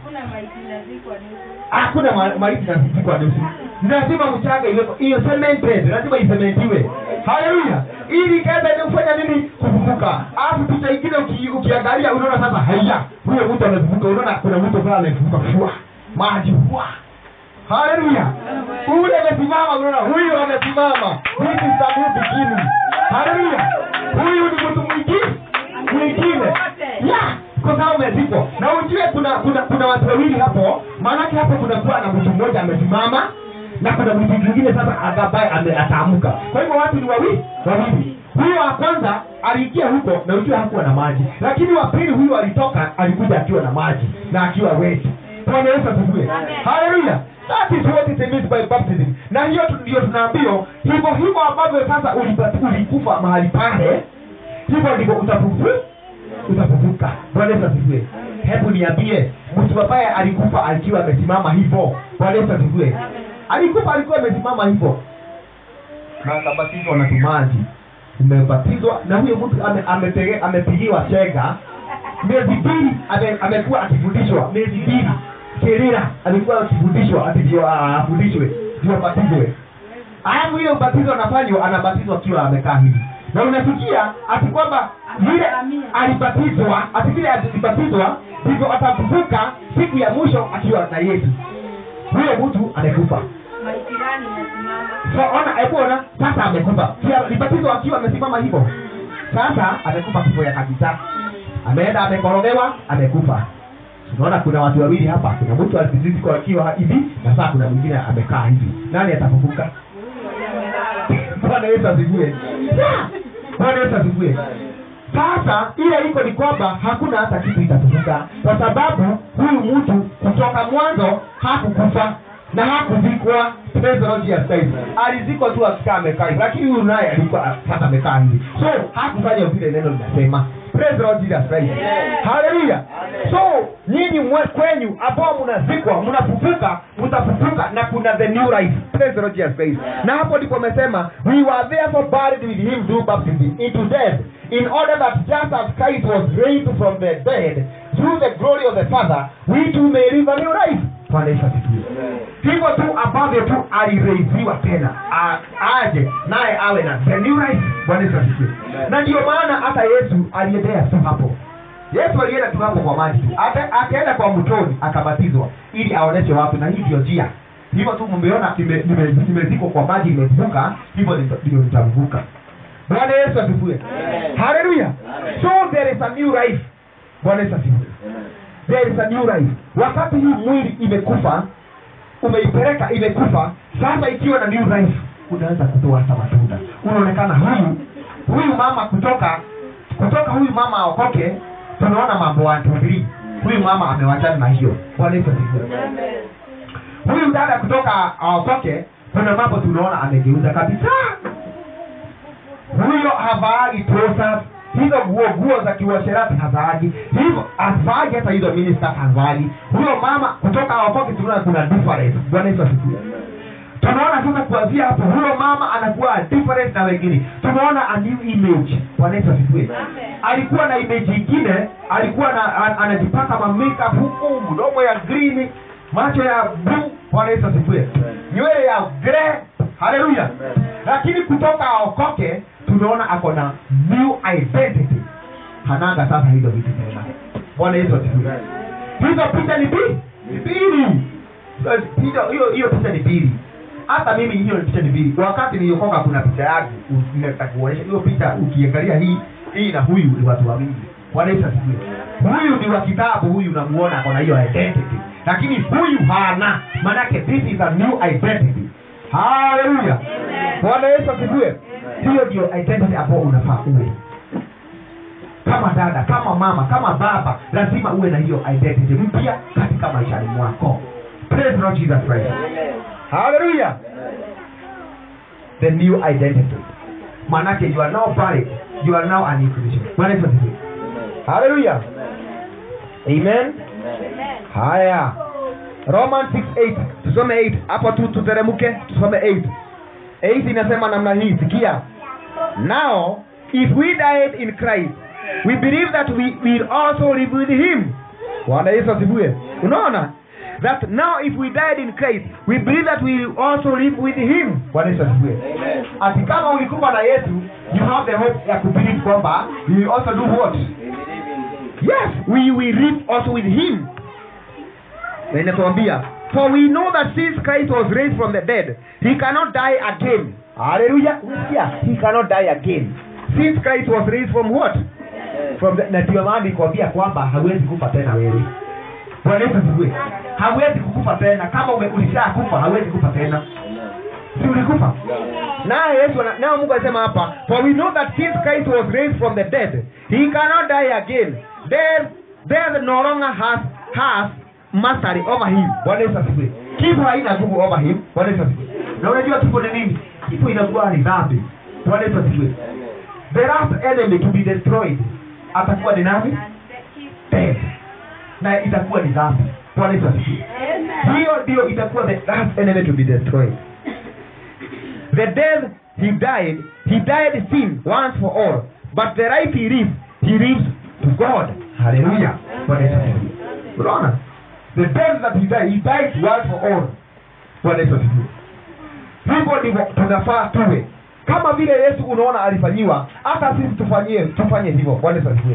hakuna ma- maiti nazikwa nusu lazima mchanga iwepo hiyo cemented lazima isementiwe haleluya ili ikaenda ni kufanya nini kufufuka alafu picha ingine uki, ukiangalia unaona sasa haya huyo mtu amefufuka unaona kuna mtu fulani amefufuka fua maji fua haleluya ule amesimama unaona huyu amesimama this is the new beginning haleluya huyu ni mtu mwingine mwingine yeah kwa sababu umezikwa na ujue kuna kuna kuna watu wawili hapo maanake hapo kunakuwa na mtu mmoja amesimama na kuna mtu mwingine sasa ambaye ame- ataamka kwa hivyo watu ni wawili wawili huyo wa kwanza aliingia huko na ujue hakuwa na maji lakini wa pili huyo alitoka alikuja akiwa na maji na akiwa weti bwana yesu asifiwe haleluya that is what it means by baptism na hiyo tu- ndio tunaambiwa hivyo hivyo ambavyo sasa ulipata- ulikufa mahali pale hivyo ndivyo utafufu utafufuka bwana yesu asifiwe hebu niambie mtu ambaye alikufa akiwa amesimama hivyo bwana yesu asifiwe alikufa alikuwa amesimama hivyo na akabatizwa na tumaji umebatizwa na huyo mtu ame- ametege- amepigiwa chega miezi mbili ame- amekuwa akifundishwa miezi mbili kerira alikuwa akifundishwa ati ndio ah, afundishwe ndio abatizwe alafu ile ubatizo anafanywa anabatizwa akiwa amekaa hivi na unasikia ati kwamba vile alibatizwa ati vile alibatizwa ndivyo atafufuka siku ya mwisho akiwa na yesu huyo mtu amekufa so ona hebu ona sasa amekufa Si alibatizwa akiwa amesimama hivyo sasa amekufa kifo ya kabisa ameenda amekorogewa amekufa unaona kuna watu wawili hapa kuna mtu alizikwa akiwa hivi na sasa kuna mwingine amekaa hivi nani atafufuka bwana yesu asifiwe Yeah. bwana yesu asifiwe sasa ile iko ni kwamba hakuna hata kitu itafufuka kwa sababu huyu mtu kutoka mwanzo hakukufa na hakuzikwa Praise the Lord Jesus Christ. alizikwa tu akikaa amekaa hivi lakini huyu naye alikuwa sasa amekaa hivi so hakufanya vile neno linasema Praise the Lord Jesus Christ. haleluya so nyinyi mwe kwenyu ambao mnazikwa mnafufuka mtafufuka na kuna the new life Praise the Lord Jesus Christ. na hapo ndipo amesema we were therefore buried with him through baptism into death in order that just as Christ was raised from the dead through the glory of the Father we too may live a new life Bwana Yesu asifiwe hivyo tu ambavyo tu alireiziwa tena a- aje naye awe na the new life bwana yesu asifiwe na ndio maana hata yesu aliendea tu hapo yesu alienda tu hapo kwa maji tu Aka- akaenda kwa mtoni akabatizwa ili aoneshe watu na hii ndio njia hivyo tu mmeona nime- nime- nimezikwa kwa maji nimevuka hivyo ndio ndio nitavuka bwana yesu asifiwe haleluya so there is a new life bwana yesu asifiwe there is a new life wakati hii mwili imekufa umeipeleka imekufa sasa ikiwa na new life unaanza kutoa hata matunda unaonekana huyu huyu mama kutoka kutoka huyu mama aokoke tunaona mambo watumbili huyu mama amewachana na hiyo bwana yesu asifiwe huyu dada kutoka aokoke kuna mambo tunaona amegeuza kabisa huyo havaagi trousers hizo nguo nguo za kiuasherati hazaagi hivyo hazaagi hata hizo minista hazaagi huyo mama kutoka awakoki tunaona kuna difference bwana yesu asifiwe tunaona sasa kuanzia hapo huyo mama anakuwa different na wengine tunaona a new image bwana yesu asifiwe alikuwa na image ingine alikuwa na, an, anajipaka ma makeup huku mdomo ya green macho ya blue bwana yesu asifiwe nywele ya grey haleluya lakini kutoka aokoke tunaona ako na new identity hananga sasa hizo vitu tena bwana yesu asifiwe hizo picha ni mbili ni mbili hiyo hiyo hiyo picha ni mbili hata mimi hiyo picha ni mbili wakati niliokoka kuna picha yangu nitakuonyesha hiyo picha ukiangalia hii hii na huyu ni watu wawili bwana yesu asifiwe huyu ni wa kitabu huyu unamuona ako na hiyo identity lakini huyu hana manake this is a new identity haleluya bwana yesu asifiwe hiyo ndio identity ambayo unafaa uwe kama dada kama mama kama baba lazima uwe na hiyo identity mpya katika maishani mwako praise the Lord jesus christ haleluya the new identity manake you are now married you are now an new creation bwana yesu asifiwe haleluya amen haya roman 6:8 tusome 8 hapo tu tuteremke tusome 8 8 inasema namna hii sikia now if we died in christ we believe that we will also live with him bwana yesu asifiwe unaona that now if we died in christ we believe that we will also live with him bwana yesu asifiwe ati kama ulikufa na yesu you have the hope ya kubelieve kwamba we will also do what yes we will live also with him na inatuambia for we know that since christ was raised from the dead he cannot die again haleluya yeah, he cannot die again since christ was raised from what from the, na ndio maana nikwambia kwamba hawezi kufa tena wewe bwana yesu asifiwe hawezi kukufa tena kama ume- ulishakufa hawezi kufa tena si ulikufa naye yesu ana- naye mungu alisema hapa for we know that since christ was raised from the dead he cannot die again death, death no longer has, has mastery over him bwana yesu asifiwe kifo haina nguvu over him bwana yesu asifiwe na unajua kifo ni nini kifo inakuwa ni dhambi bwana yesu asifiwe the last enemy to be destroyed atakuwa ni nani death na itakuwa ni dhambi bwana yesu asifiwe hiyo ndio itakuwa the last enemy to be destroyed the death he died he died sin once for all but the life he lives he lives to god haleluya bwana yesu asifiwe unaona the death that he died he died once for all bwana yesu asifiwe hivyo ndivyo tunafaa tuwe kama vile yesu unaona alifanyiwa hata sisi tufanyie tufanye hivyo bwana yesu asifiwe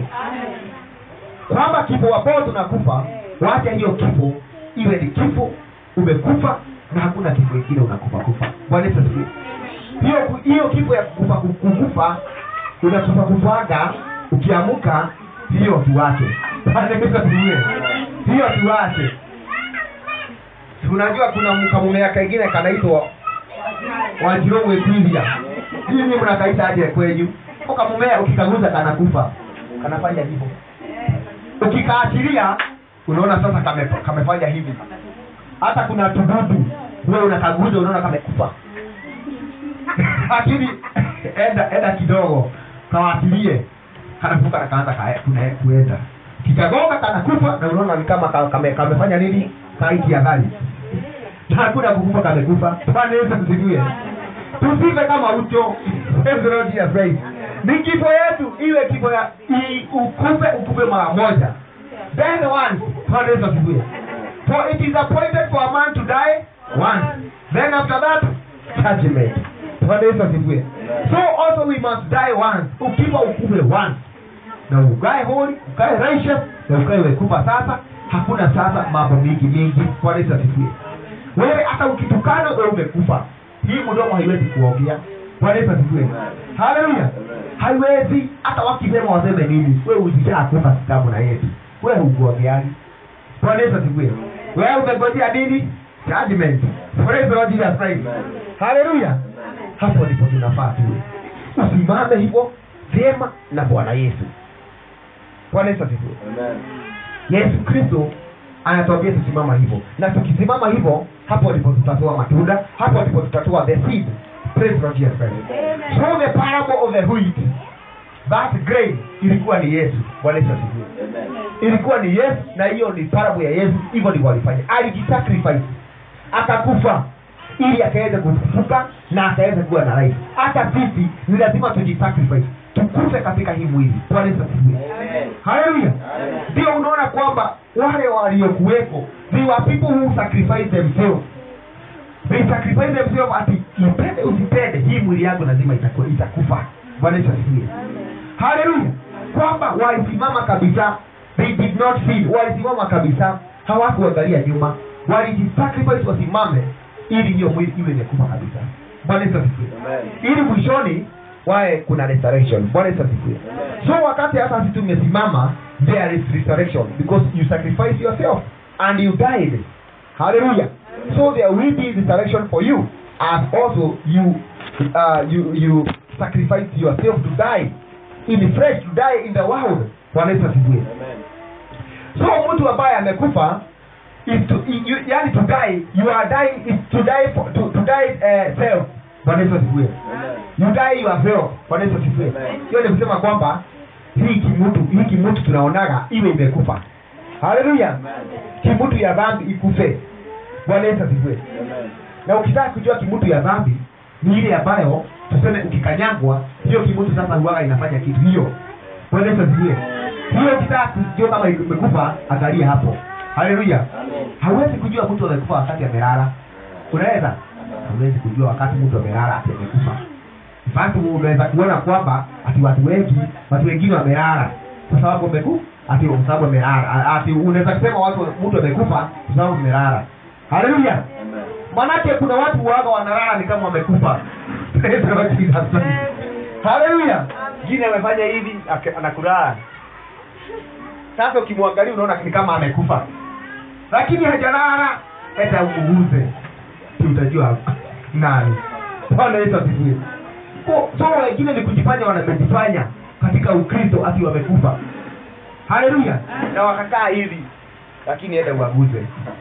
kwamba kifo ambao tunakufa wacha hiyo kifo iwe ni kifo umekufa na hakuna kifo ingine unakufa kufa bwana yesu asifiwe hiyo hiyo kifo ya kukufa kukufa unakufa kufaga ukiamuka hiyo tuache bwana yesu asifiwe hiyo tuache Si unajua kuna mkamumea kengine kanaitwa wanjiromu ekwivia hii mnakaita aje kwenyu ukamumea ukikaguza kanakufa kanafanya hivyo ukikaachilia unaona sasa kame, kamefanya hivi hata kuna tududu wewe unakaguza unaona kamekufa lakini enda enda kidogo kawatilie kanafuka na kaanza kae- kuna- kuenda kikagonga kanakufa na unaona ni kama ka- kame, kamefanya nini kaiti ya gari na hakuna kukufa kamekufa bwana yesu asifiwe tusife kama ucho Praise the Lord Jesus Christ. ni kifo yetu iwe kifo ya i- ukufe ukufe mara moja then once bwana yesu asifiwe for it is appointed for a man to die once then after that judgment bwana yesu asifiwe so also we must die once ukifa ukufe once na ukae holi ukae righteous na ukae wekufa sasa hakuna sasa mambo mingi mingi bwana yesu asifiwe wewe hata ukitukana wewe umekufa hii mdomo haiwezi kuongea bwana yesu asifiwe haleluya haiwezi hata wakisema waseme nini wewe usishakufa kitabu na yesu wewe hukuongeani bwana yesu asifiwe wewe umegojea nini judgment praise the lord jesus christ haleluya hapo ndipo tunafaa tuwe usimame hivyo vyema na bwana yesu bwana yesu asifiwe yesu kristo anatuambia tusimama hivyo na tukisimama hivyo hapo ndipo tutatoa matunda hapo ndipo tutatoa the seed praise the Lord Jesus Christ so the parable of the wheat that grain ilikuwa ni yesu bwana yesu asifiwe Amen. ilikuwa ni yesu na hiyo ni parabu ya yesu hivyo ndivyo alifanya alijisacrifice akakufa ili akaweze kufufuka na akaweze kuwa na life hata sisi ni lazima tujisacrifice tukufe katika hii mwili bwana yesu asifiwe Amen. haleluya Amen. ndio unaona kwamba wale waliokuweko they were people who sacrifice themselves they sacrifice themselves ati ipende usipende hii mwili yangu lazima itakuwa itakufa bwana yesu asifiwe haleluya kwamba walisimama kabisa they did not feed walisimama kabisa hawakuangalia nyuma walijisacrifice wasimame ili hiyo mwili iwe imekufa kabisa bwana yesu asifiwe Amen. ili mwishoni wae kuna restoration bwana yesu asifiwe Amen. so wakati hata sisi tumesimama there is restoration because you sacrifice yourself and you died hallelujah so there will be restoration for you as also you uh, you you sacrifice yourself to die in flesh to die in the world bwana yesu asifiwe Amen. so mtu ambaye amekufa is to you, yani to die you are dying is to die for, to, to die uh, self bwana yesu asifiwe Amen. you die yourself bwana yesu asifiwe Amen. hiyo ni kusema kwamba hii kimutu hii kimutu tunaonaga iwe imekufa haleluya Amen. kimutu ya dhambi ikufe bwana yesu asifiwe Amen. na ukitaka kujua kimutu ya dhambi ni ile ambayo tuseme ukikanyagwa hiyo kimutu sasa huwaga inafanya kitu hiyo bwana yesu asifiwe hiyo ukitaka kujua kama imekufa angalia hapo haleluya Amen. hauwezi kujua mtu amekufa wakati amelala unaweza hauwezi kujua wakati mtu amelala ati amekufa basi unaweza kuona kwamba ati watu wengi watu wengine wamelala kwa sababu ameku ati kwa sababu amelala A- ati unaweza kusema watu mtu amekufa kwa sababu amelala haleluya Amen. manake kuna watu waga wanalala ni kama wamekufa Praise the Lord Jesus. haleluya ngine amefanya hivi ake- anakulala sasa ukimwangalia unaona ni kama amekufa lakini hajalala hata umuguze si utajua nani bwana yesu asifiwe Ko- so wengine ni kujifanya wanamejifanya katika ukristo ati wamekufa haleluya na wakakaa hivi lakini enda uaguze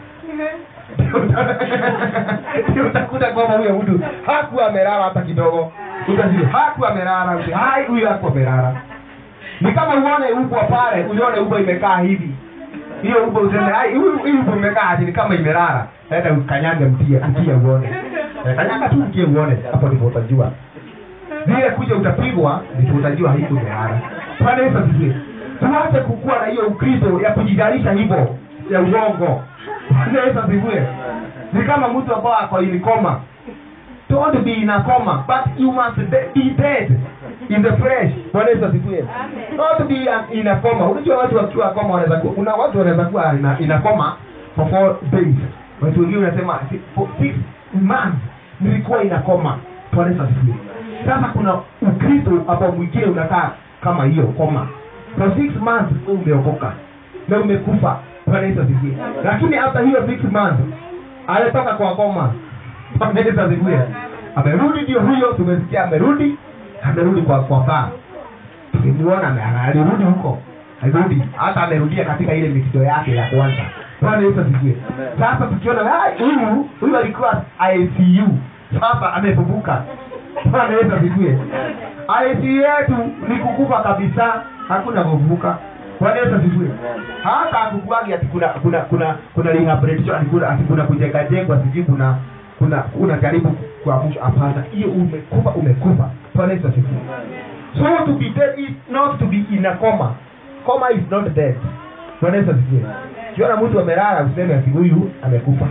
Ndio utakuta kwamba huyo mtu hakuwa amelala hata kidogo utajua hakuwa amelala Uta- hai huyo hakuwa amelala ni kama uone ubwa pale ulione ubwa imekaa hivi hiyo ubwa useme hai huyu huyu ubwa imekaa ati ni kama imelala enda ukanyage mtie mtie uone Eh, kanyaga tu mtie uone hapo ndipo utajua vile kuja utapigwa ndipo utajua hii imelala bwana yesu asifiwe tuache kukuwa na hiyo ukristo ya kujidalisha hivyo ya uongo bwana yesu asifiwe ni kama mtu ambao ako in coma don't be in a coma but you must de- be dead in the flesh bwana yesu asifiwe not be an- in a coma unajua watu wakiwa coma wanaweza kuwa kuna watu wanaweza kuwa in a- in a coma for four days watu wengine wanasema si- for six months nilikuwa in a coma bwana yesu asifiwe sasa kuna ukristo ambao mwingine unakaa kama hiyo koma for six months wewe umeokoka na umekufa bwana yesu asifiwe lakini hata hiyo six months alitoka kwa koma bwana yesu asifiwe amerudi ndio huyo tumesikia amerudi amerudi kwa kwa baa tulimuona ame- alirudi huko alirudi hata amerudia katika ile mitindo yake ya kwanza bwana yesu asifiwe Amen. sasa tukiona "Ah, huyu huyu alikuwa icu sasa amefufuka bwana yesu asifiwe icu yetu ni kukufa kabisa hakuna kuvuka bwana yesu asifiwe hata akukuagi ati kuna kuna kuna kuna rehabilitation ati kuna ati kuna kujengajengwa sijui kuna kuna kuna jaribu kuamsha hapana hiyo umekufa umekufa bwana yesu asifiwe so to be dead is not to be in a coma coma is not dead bwana yesu asifiwe kiona mtu amelala useme ati huyu amekufa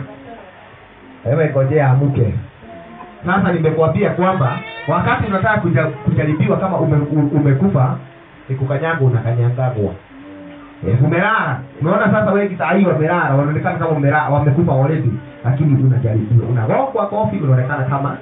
ewe ngojea amuke sasa nimekuambia kwamba wakati unataka kuja, kujaribiwa kama ume, u- umekufa ni kukanyagwa unakanyangagwa Eh, umelala unaona sasa wengi saa hii wamelala wanaonekana kama umelala wamekufa already lakini unajaribiwa unagongwa kofi unaonekana kama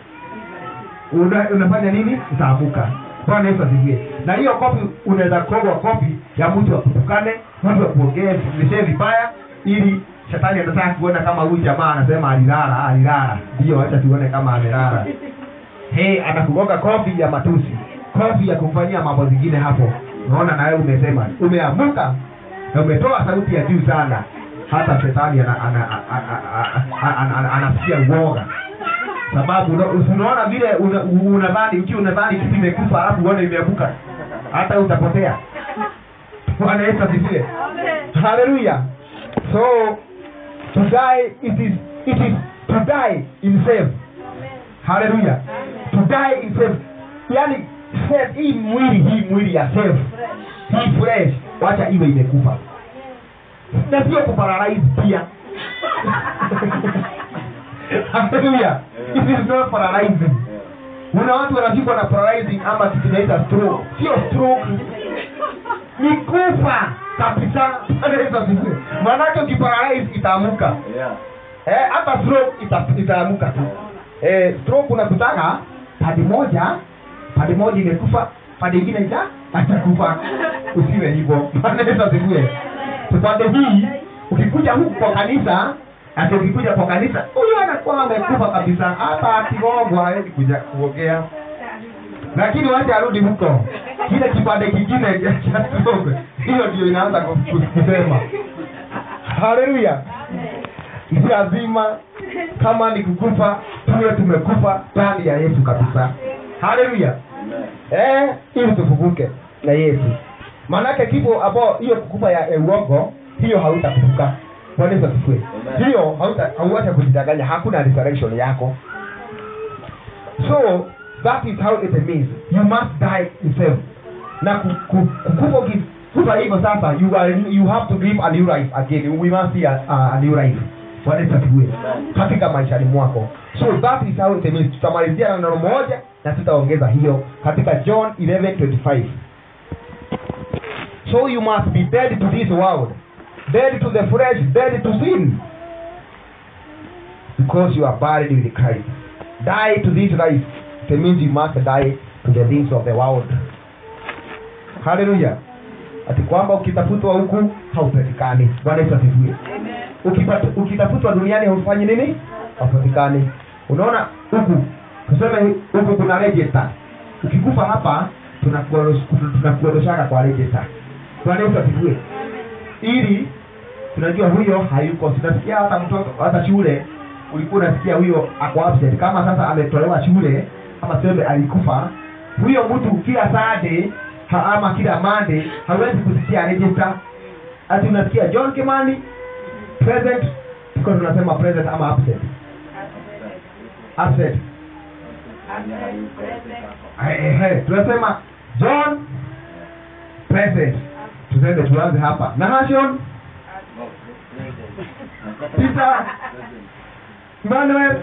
una, unafanya nini utaamuka bwana yesu asifiwe na hiyo kofi unaweza kogwa kofi ya mtu akutukane mtu akuongee mlishee vibaya ili shetani anataka kuona kama huyu jamaa anasema alilala alilala ndio acha tuone kama amelala hey, anakugonga kofi ya matusi kofi ya kumfanyia mambo zingine hapo unaona nawe umesema umeamuka na umetoa sauti ya juu sana hata shetani ana- ana- a- a- a- a- ana- ana- anasikia uoga sababu una- unaona vile una- unadhani ukiwa unadhani kitu imekufa alafu uone imeamuka hata utapotea bwana yesu asifiwe haleluya so to die it is it is to die in self haleluya to die in self yani self hii mwili hii mwili ya self hii fresh wacha iwe imekufa na sio kuparalyze pia haleluya it is not paralyzing kuna watu wanashikwa na paralyzing ama kitu inaita stroke sio stroke ni kufa kabisa Bwana Yesu asifiwe maanake ukiparalyze itaamuka Yeah. eh, hata stroke ita, itaamuka tu eh, stroke unakutaka padi moja padi moja imekufa padi ingine ita atakufa usiwe hivyo Bwana Yesu asifiwe tupande hii ukikuja huku kwa kanisa ati ukikuja kwa kanisa huyu anakuwa amekufa kabisa hata akigogwa hawezi kuja kuongea lakini wacha arudi huko kile kipande kingine cha stroke hiyo ndio inaanza ku- ku- kusema haleluya ni lazima kama ni kukufa tuwe tumekufa ndani ya yesu kabisa haleluya Amen. eh, ili tufufuke na yesu maanake kifo ambao hiyo kukufa ya ya uongo hiyo hautafufuka Bwana Yesu asifiwe Amen. hiyo hauta hauacha kujidanganya hakuna resurrection yako so that is how it means you must die yourself na ku- ku- kukufa ukikufa hivyo sasa you are you have to live a new life again we must see a, a, a new life Bwana Yesu asifiwe katika maishani mwako so that is how it means tutamalizia na neno moja na tutaongeza hiyo katika john 11:25 so you must be dead to this world dead to the flesh dead to sin because you are buried with Christ die to this life it means you must die to the things of the world haleluya ati kwamba ukitafutwa huku haupatikani bwana yesu asifiwe Ukipata- ukitafutwa duniani haufanyi nini haupatikani unaona huku tuseme huku kuna register ukikufa hapa tunakuoros- tunakuoroshaka kwa register bwana yesu asifiwe ili tunajua huyo hayuko tunasikia hata mtoto hata shule ulikuwa unasikia huyo ako absent kama sasa ametolewa shule ama seme alikufa huyo mtu kila sade ha, ama kila mande hawezi kusikia register ati unasikia john kimani present tuko tunasema present ama absent absent Ehe, tunasema john present tusende tuanze hapa nahashon peter emmanuel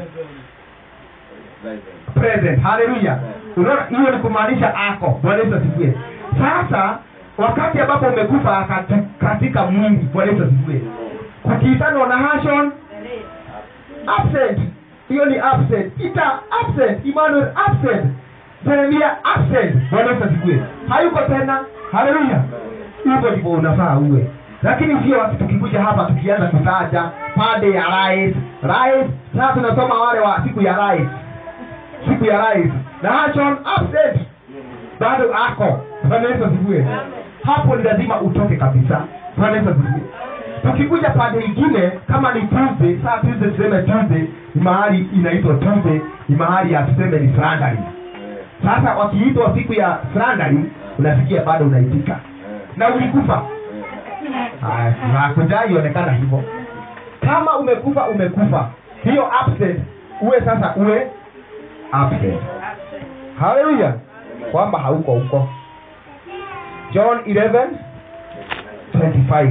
present haleluya unaona hiyo ni kumaanisha ako bwana yesu asifiwe sasa wakati ambapo umekufa kati- katika mwili bwana yesu asifiwe kukiitanwa na hashon absent hiyo ni absent peter absent emmanuel absent jeremia absent bwana yesu asifiwe hayuko tena haleluya hivyo ndivyo unafaa uwe lakini sio watu tukikuja hapa tukianza kutaja pande ya rais rais sasa tunasoma wale wa siku ya rais siku ya rais na hashon absent bado ako bwana yesu asifiwe hapo ni lazima utoke kabisa bwana yesu asifiwe tukikuja pande ingine kama ni tuesday saa tuesday tuseme tuesday ni mahali inaitwa tuesday ni mahali ya tuseme ni slandari sasa wakiitwa siku ya slandari unasikia bado unaitika na ulikufa Haya, na kujai ionekana hivyo kama umekufa umekufa hiyo absent uwe sasa uwe absent haleluya kwamba hauko huko john 11 25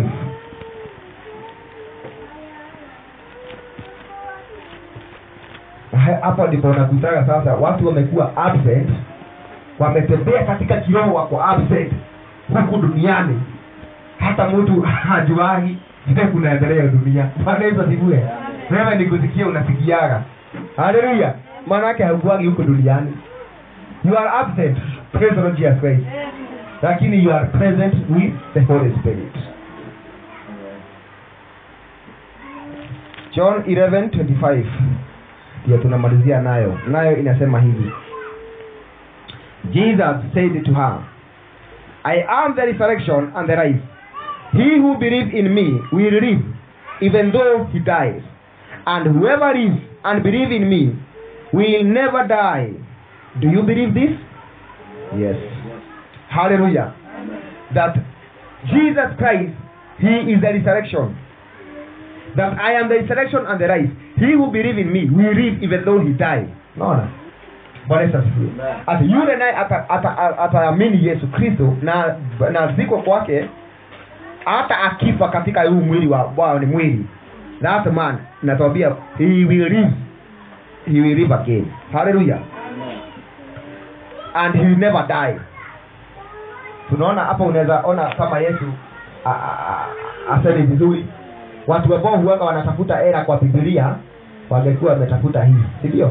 Ha- hapa ndipo nakutaka sasa watu wamekuwa absent wametembea katika kiroho wako absent huku duniani hata mtu hajuani vile kunaendelea dunia bwana yesu asifiwe wewe ni kusikia unasikiaga haleluya maanake haukuagi huko duniani you are absent praise the Lord Jesus Christ lakini you are present with the holy spirit john 11:25 ndio tunamalizia nayo nayo inasema hivi jesus said to her i am the resurrection and the life he who believes in me will live even though he dies and whoever lives and believes in me will never die do you believe this yes hallelujah that jesus christ he is the resurrection that i am the resurrection and the life he who believe in me will live even though he die naona bwana yesu asifiwe ati yule naye ataamini ata, ata ataamini yesu kristo na na ziko kwake hata akifa katika huu mwili wa bwana ni mwili that man natwambia he will live he will live again hallelujah and he will never die tunaona hapa unaweza ona kama yesu a- a- a- aseme vizuri watu ambao huanga wanatafuta hela kwa bibilia wangekuwa wametafuta hii si ndio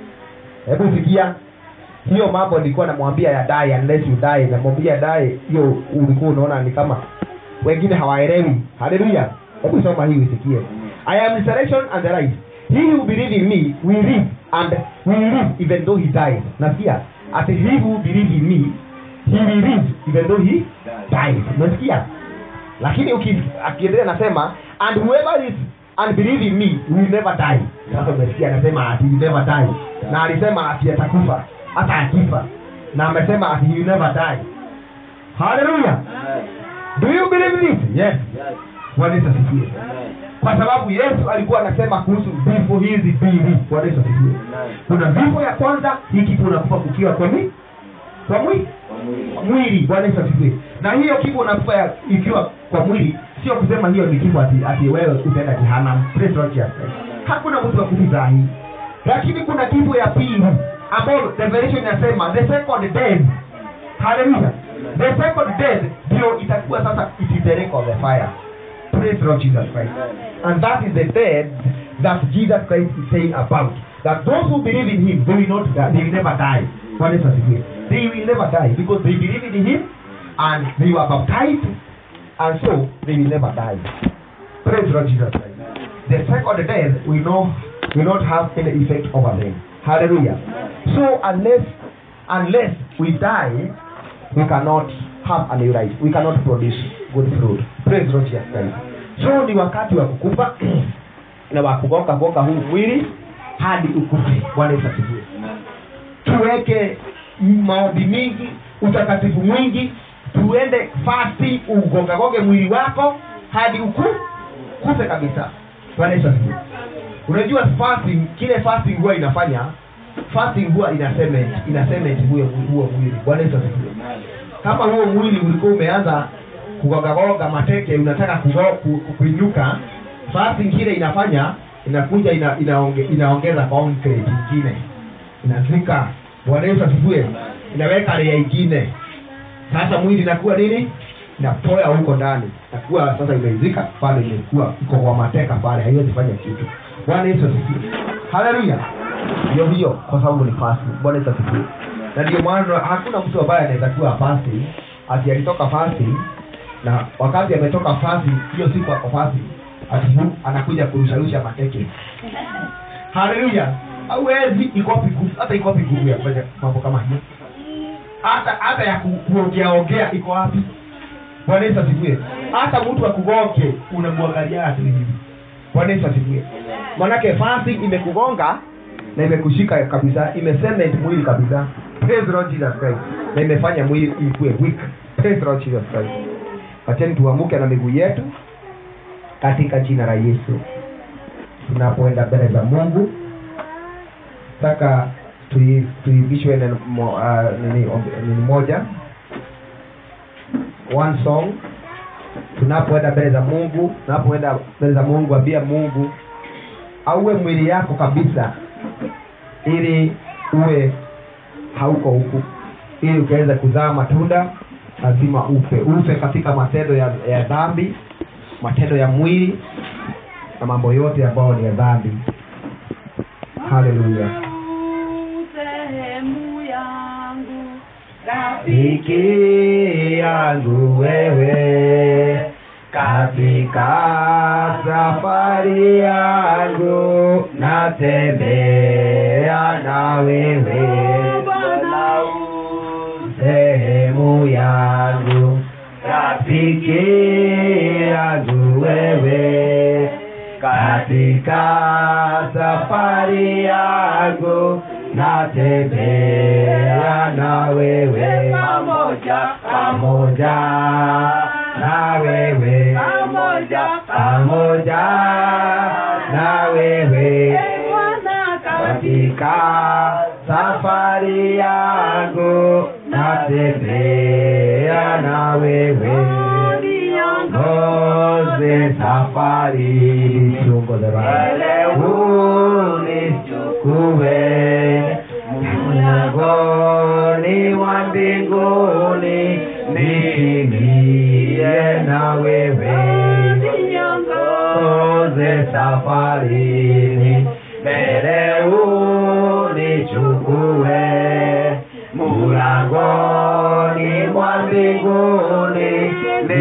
hebu sikia hiyo mambo nilikuwa namwambia ya die unless you die namwambia die hiyo ulikuwa unaona ni kama wengine hawaelewi haleluya hebu soma hii usikie i am resurrection and the life he who believe in me will live and will live even though he dies nasikia ati he who believe in me he will live even though he dies unasikia lakini uki- akiendelea nasema and whoever is and believe in me will never die sasa umesikia anasema ati will never die na alisema ati atakufa hata akifa na amesema ati he will never die haleluya do you believe this yes bwana yesu asifiwe kwa sababu yesu alikuwa anasema kuhusu vifo hizi mbili bwana yesu asifiwe kuna vifo ya kwanza hiki unakufa kukiwa kwa nini kwa mwili mwili bwana yesu asifiwe na hiyo kifo unakufa ya- ikiwa kwa mwili sio kusema hiyo ni kifo ati, ati wewe utaenda jehanamu Praise Lord Jesus Christ. hakuna mtu wa kufa hii lakini kuna kifo ya pili ambayo revelation inasema the second death haleluya the second death ndio itakuwa sasa it is the lake of the fire praise Lord Jesus Christ and that is the death that Jesus Christ is saying about that those who believe in him they will not die, they will never die Bwana Yesu asifiwe they will never die because they believe in him and they were baptized and so they will never die praise Lord Jesus Christ the second death will not will not have any effect over them hallelujah so unless unless we die we cannot have a new life we cannot produce good fruit praise Lord Jesus Christ so ni wakati wa kukufa na wa kugonga gonga huu mwili hadi ukufe bwana yesu asifiwe tuweke maombi mingi utakatifu mwingi tuende fasti ugongagonge mwili wako hadi uku kufe kabisa bwana yesu asifiwe unajua fasting kile fasting huwa inafanya fasting huwa ina cement ina cement huo huo mwili bwana yesu asifiwe kama huo mwili ulikuwa umeanza kugogagoga mateke unataka kugo, ku, ku, kuinuka fasting kile inafanya inakuja ina, inaonge, inaongeza concrete ingine inazika bwana yesu asifiwe inaweka rea ingine sasa mwili inakuwa nini inapoya huko ndani nakuwa sasa imeizika pale imekuwa iko kwa mateka pale haiwezi fanya kitu bwana yesu asifiwe haleluya hiyo hiyo kwa sababu ni fasti bwana yesu asifiwe na ndio maana hakuna mtu ambaye anaweza kuwa fasti ati alitoka fasti na wakati ametoka fasti hiyo siku ako fasti ati hu- anakuja kurusharusha mateke haleluya hauwezi ikopi nguvu hata ikopi nguvu ya kufanya mambo kama hiyo hata hata ya ku- kuongeaongea iko wapi bwana yesu asifiwe hata mtu akugonge unamwangalia tu hivi bwana yesu asifiwe manake fasi imekugonga na imekushika kabisa imecement mwili kabisa praise the lord jesus christ na imefanya mwili ikuwe weak praise the lord jesus christ acheni tuamuke na miguu yetu katika jina la yesu tunapoenda mbele za mungu taka tui- tuibishwe neno mo- ah, nini ombi- nini moja one song tunapoenda mbele za mungu tunapoenda mbele za mungu ambia mungu auwe mwili yako kabisa ili uwe hauko huku ili ukaweza kuzaa matunda lazima ufe ufe katika matendo ya, ya dhambi matendo ya mwili na mambo yote ambayo ni ya dhambi haleluya sehemu yangu rafiki yangu wewe katika safari yangu natembea na wewe Bwana sehemu yangu rafiki yangu wewe katika safari yangu natembea na wewe pamoja pamoja pamoja na wewe pamoja pamoja na wewe Bwana katika safari yangu natembea na wewe ngoze safari tuongoze Bwana. unichukue mlangoni wa mbinguni nikimbie na wewe ngoze safarini mbele unichukue mulangoni mwa mbinguni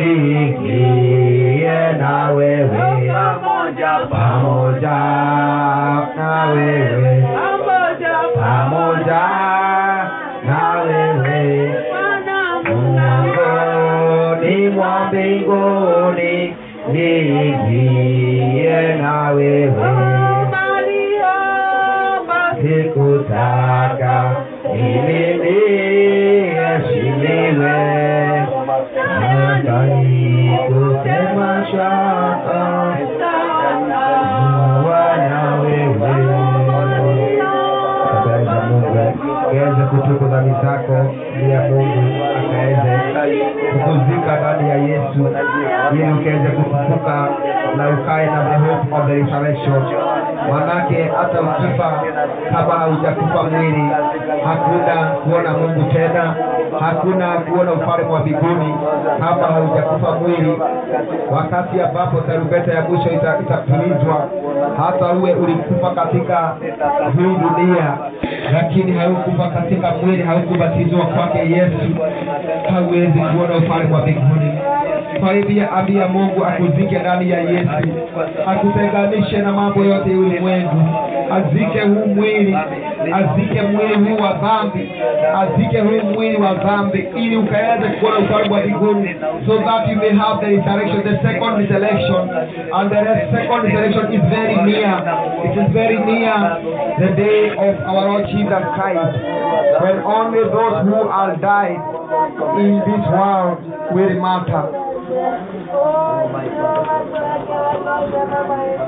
niingie na wewe pamoja na wewe pamoja na wewe mulangoni mwa mbinguni niingie na wewe sikutaka ili niheshimiwe nadai kusema shaka wana wewe Kabla za Mungu kaweze kutubu dhambi zako ili ya Mungu akaweze kukuzika ndani ya Yesu ili ukaweze kufufuka na ukae na the hope of the resurrection. Manake hata ukifa kama haujakufa mwili, hakuna kuona Mungu tena, hakuna kuona ufalme wa mbinguni kama haujakufa mwili. Wakati ambapo tarumbeta ya mwisho ita- itapulizwa, hata uwe ulikufa katika hii dunia, lakini haukufa katika mwili, haukubatizwa kwake Yesu, hauwezi kuona ufalme wa mbinguni. Kwa hivyo ambia Mungu akuzike ndani ya Yesu, akutenganishe na mambo yote ya ulimwengu, azike huu mwili, azike mwili huu wa dhambi, azike huu mwili wa dhambi, ili ukaweze kuona ufalme wa mbinguni, so that you may have the resurrection, the second resurrection, and the second resurrection is very near. It is very near the day of our Lord Jesus Christ, when only those who are died in this world will matter.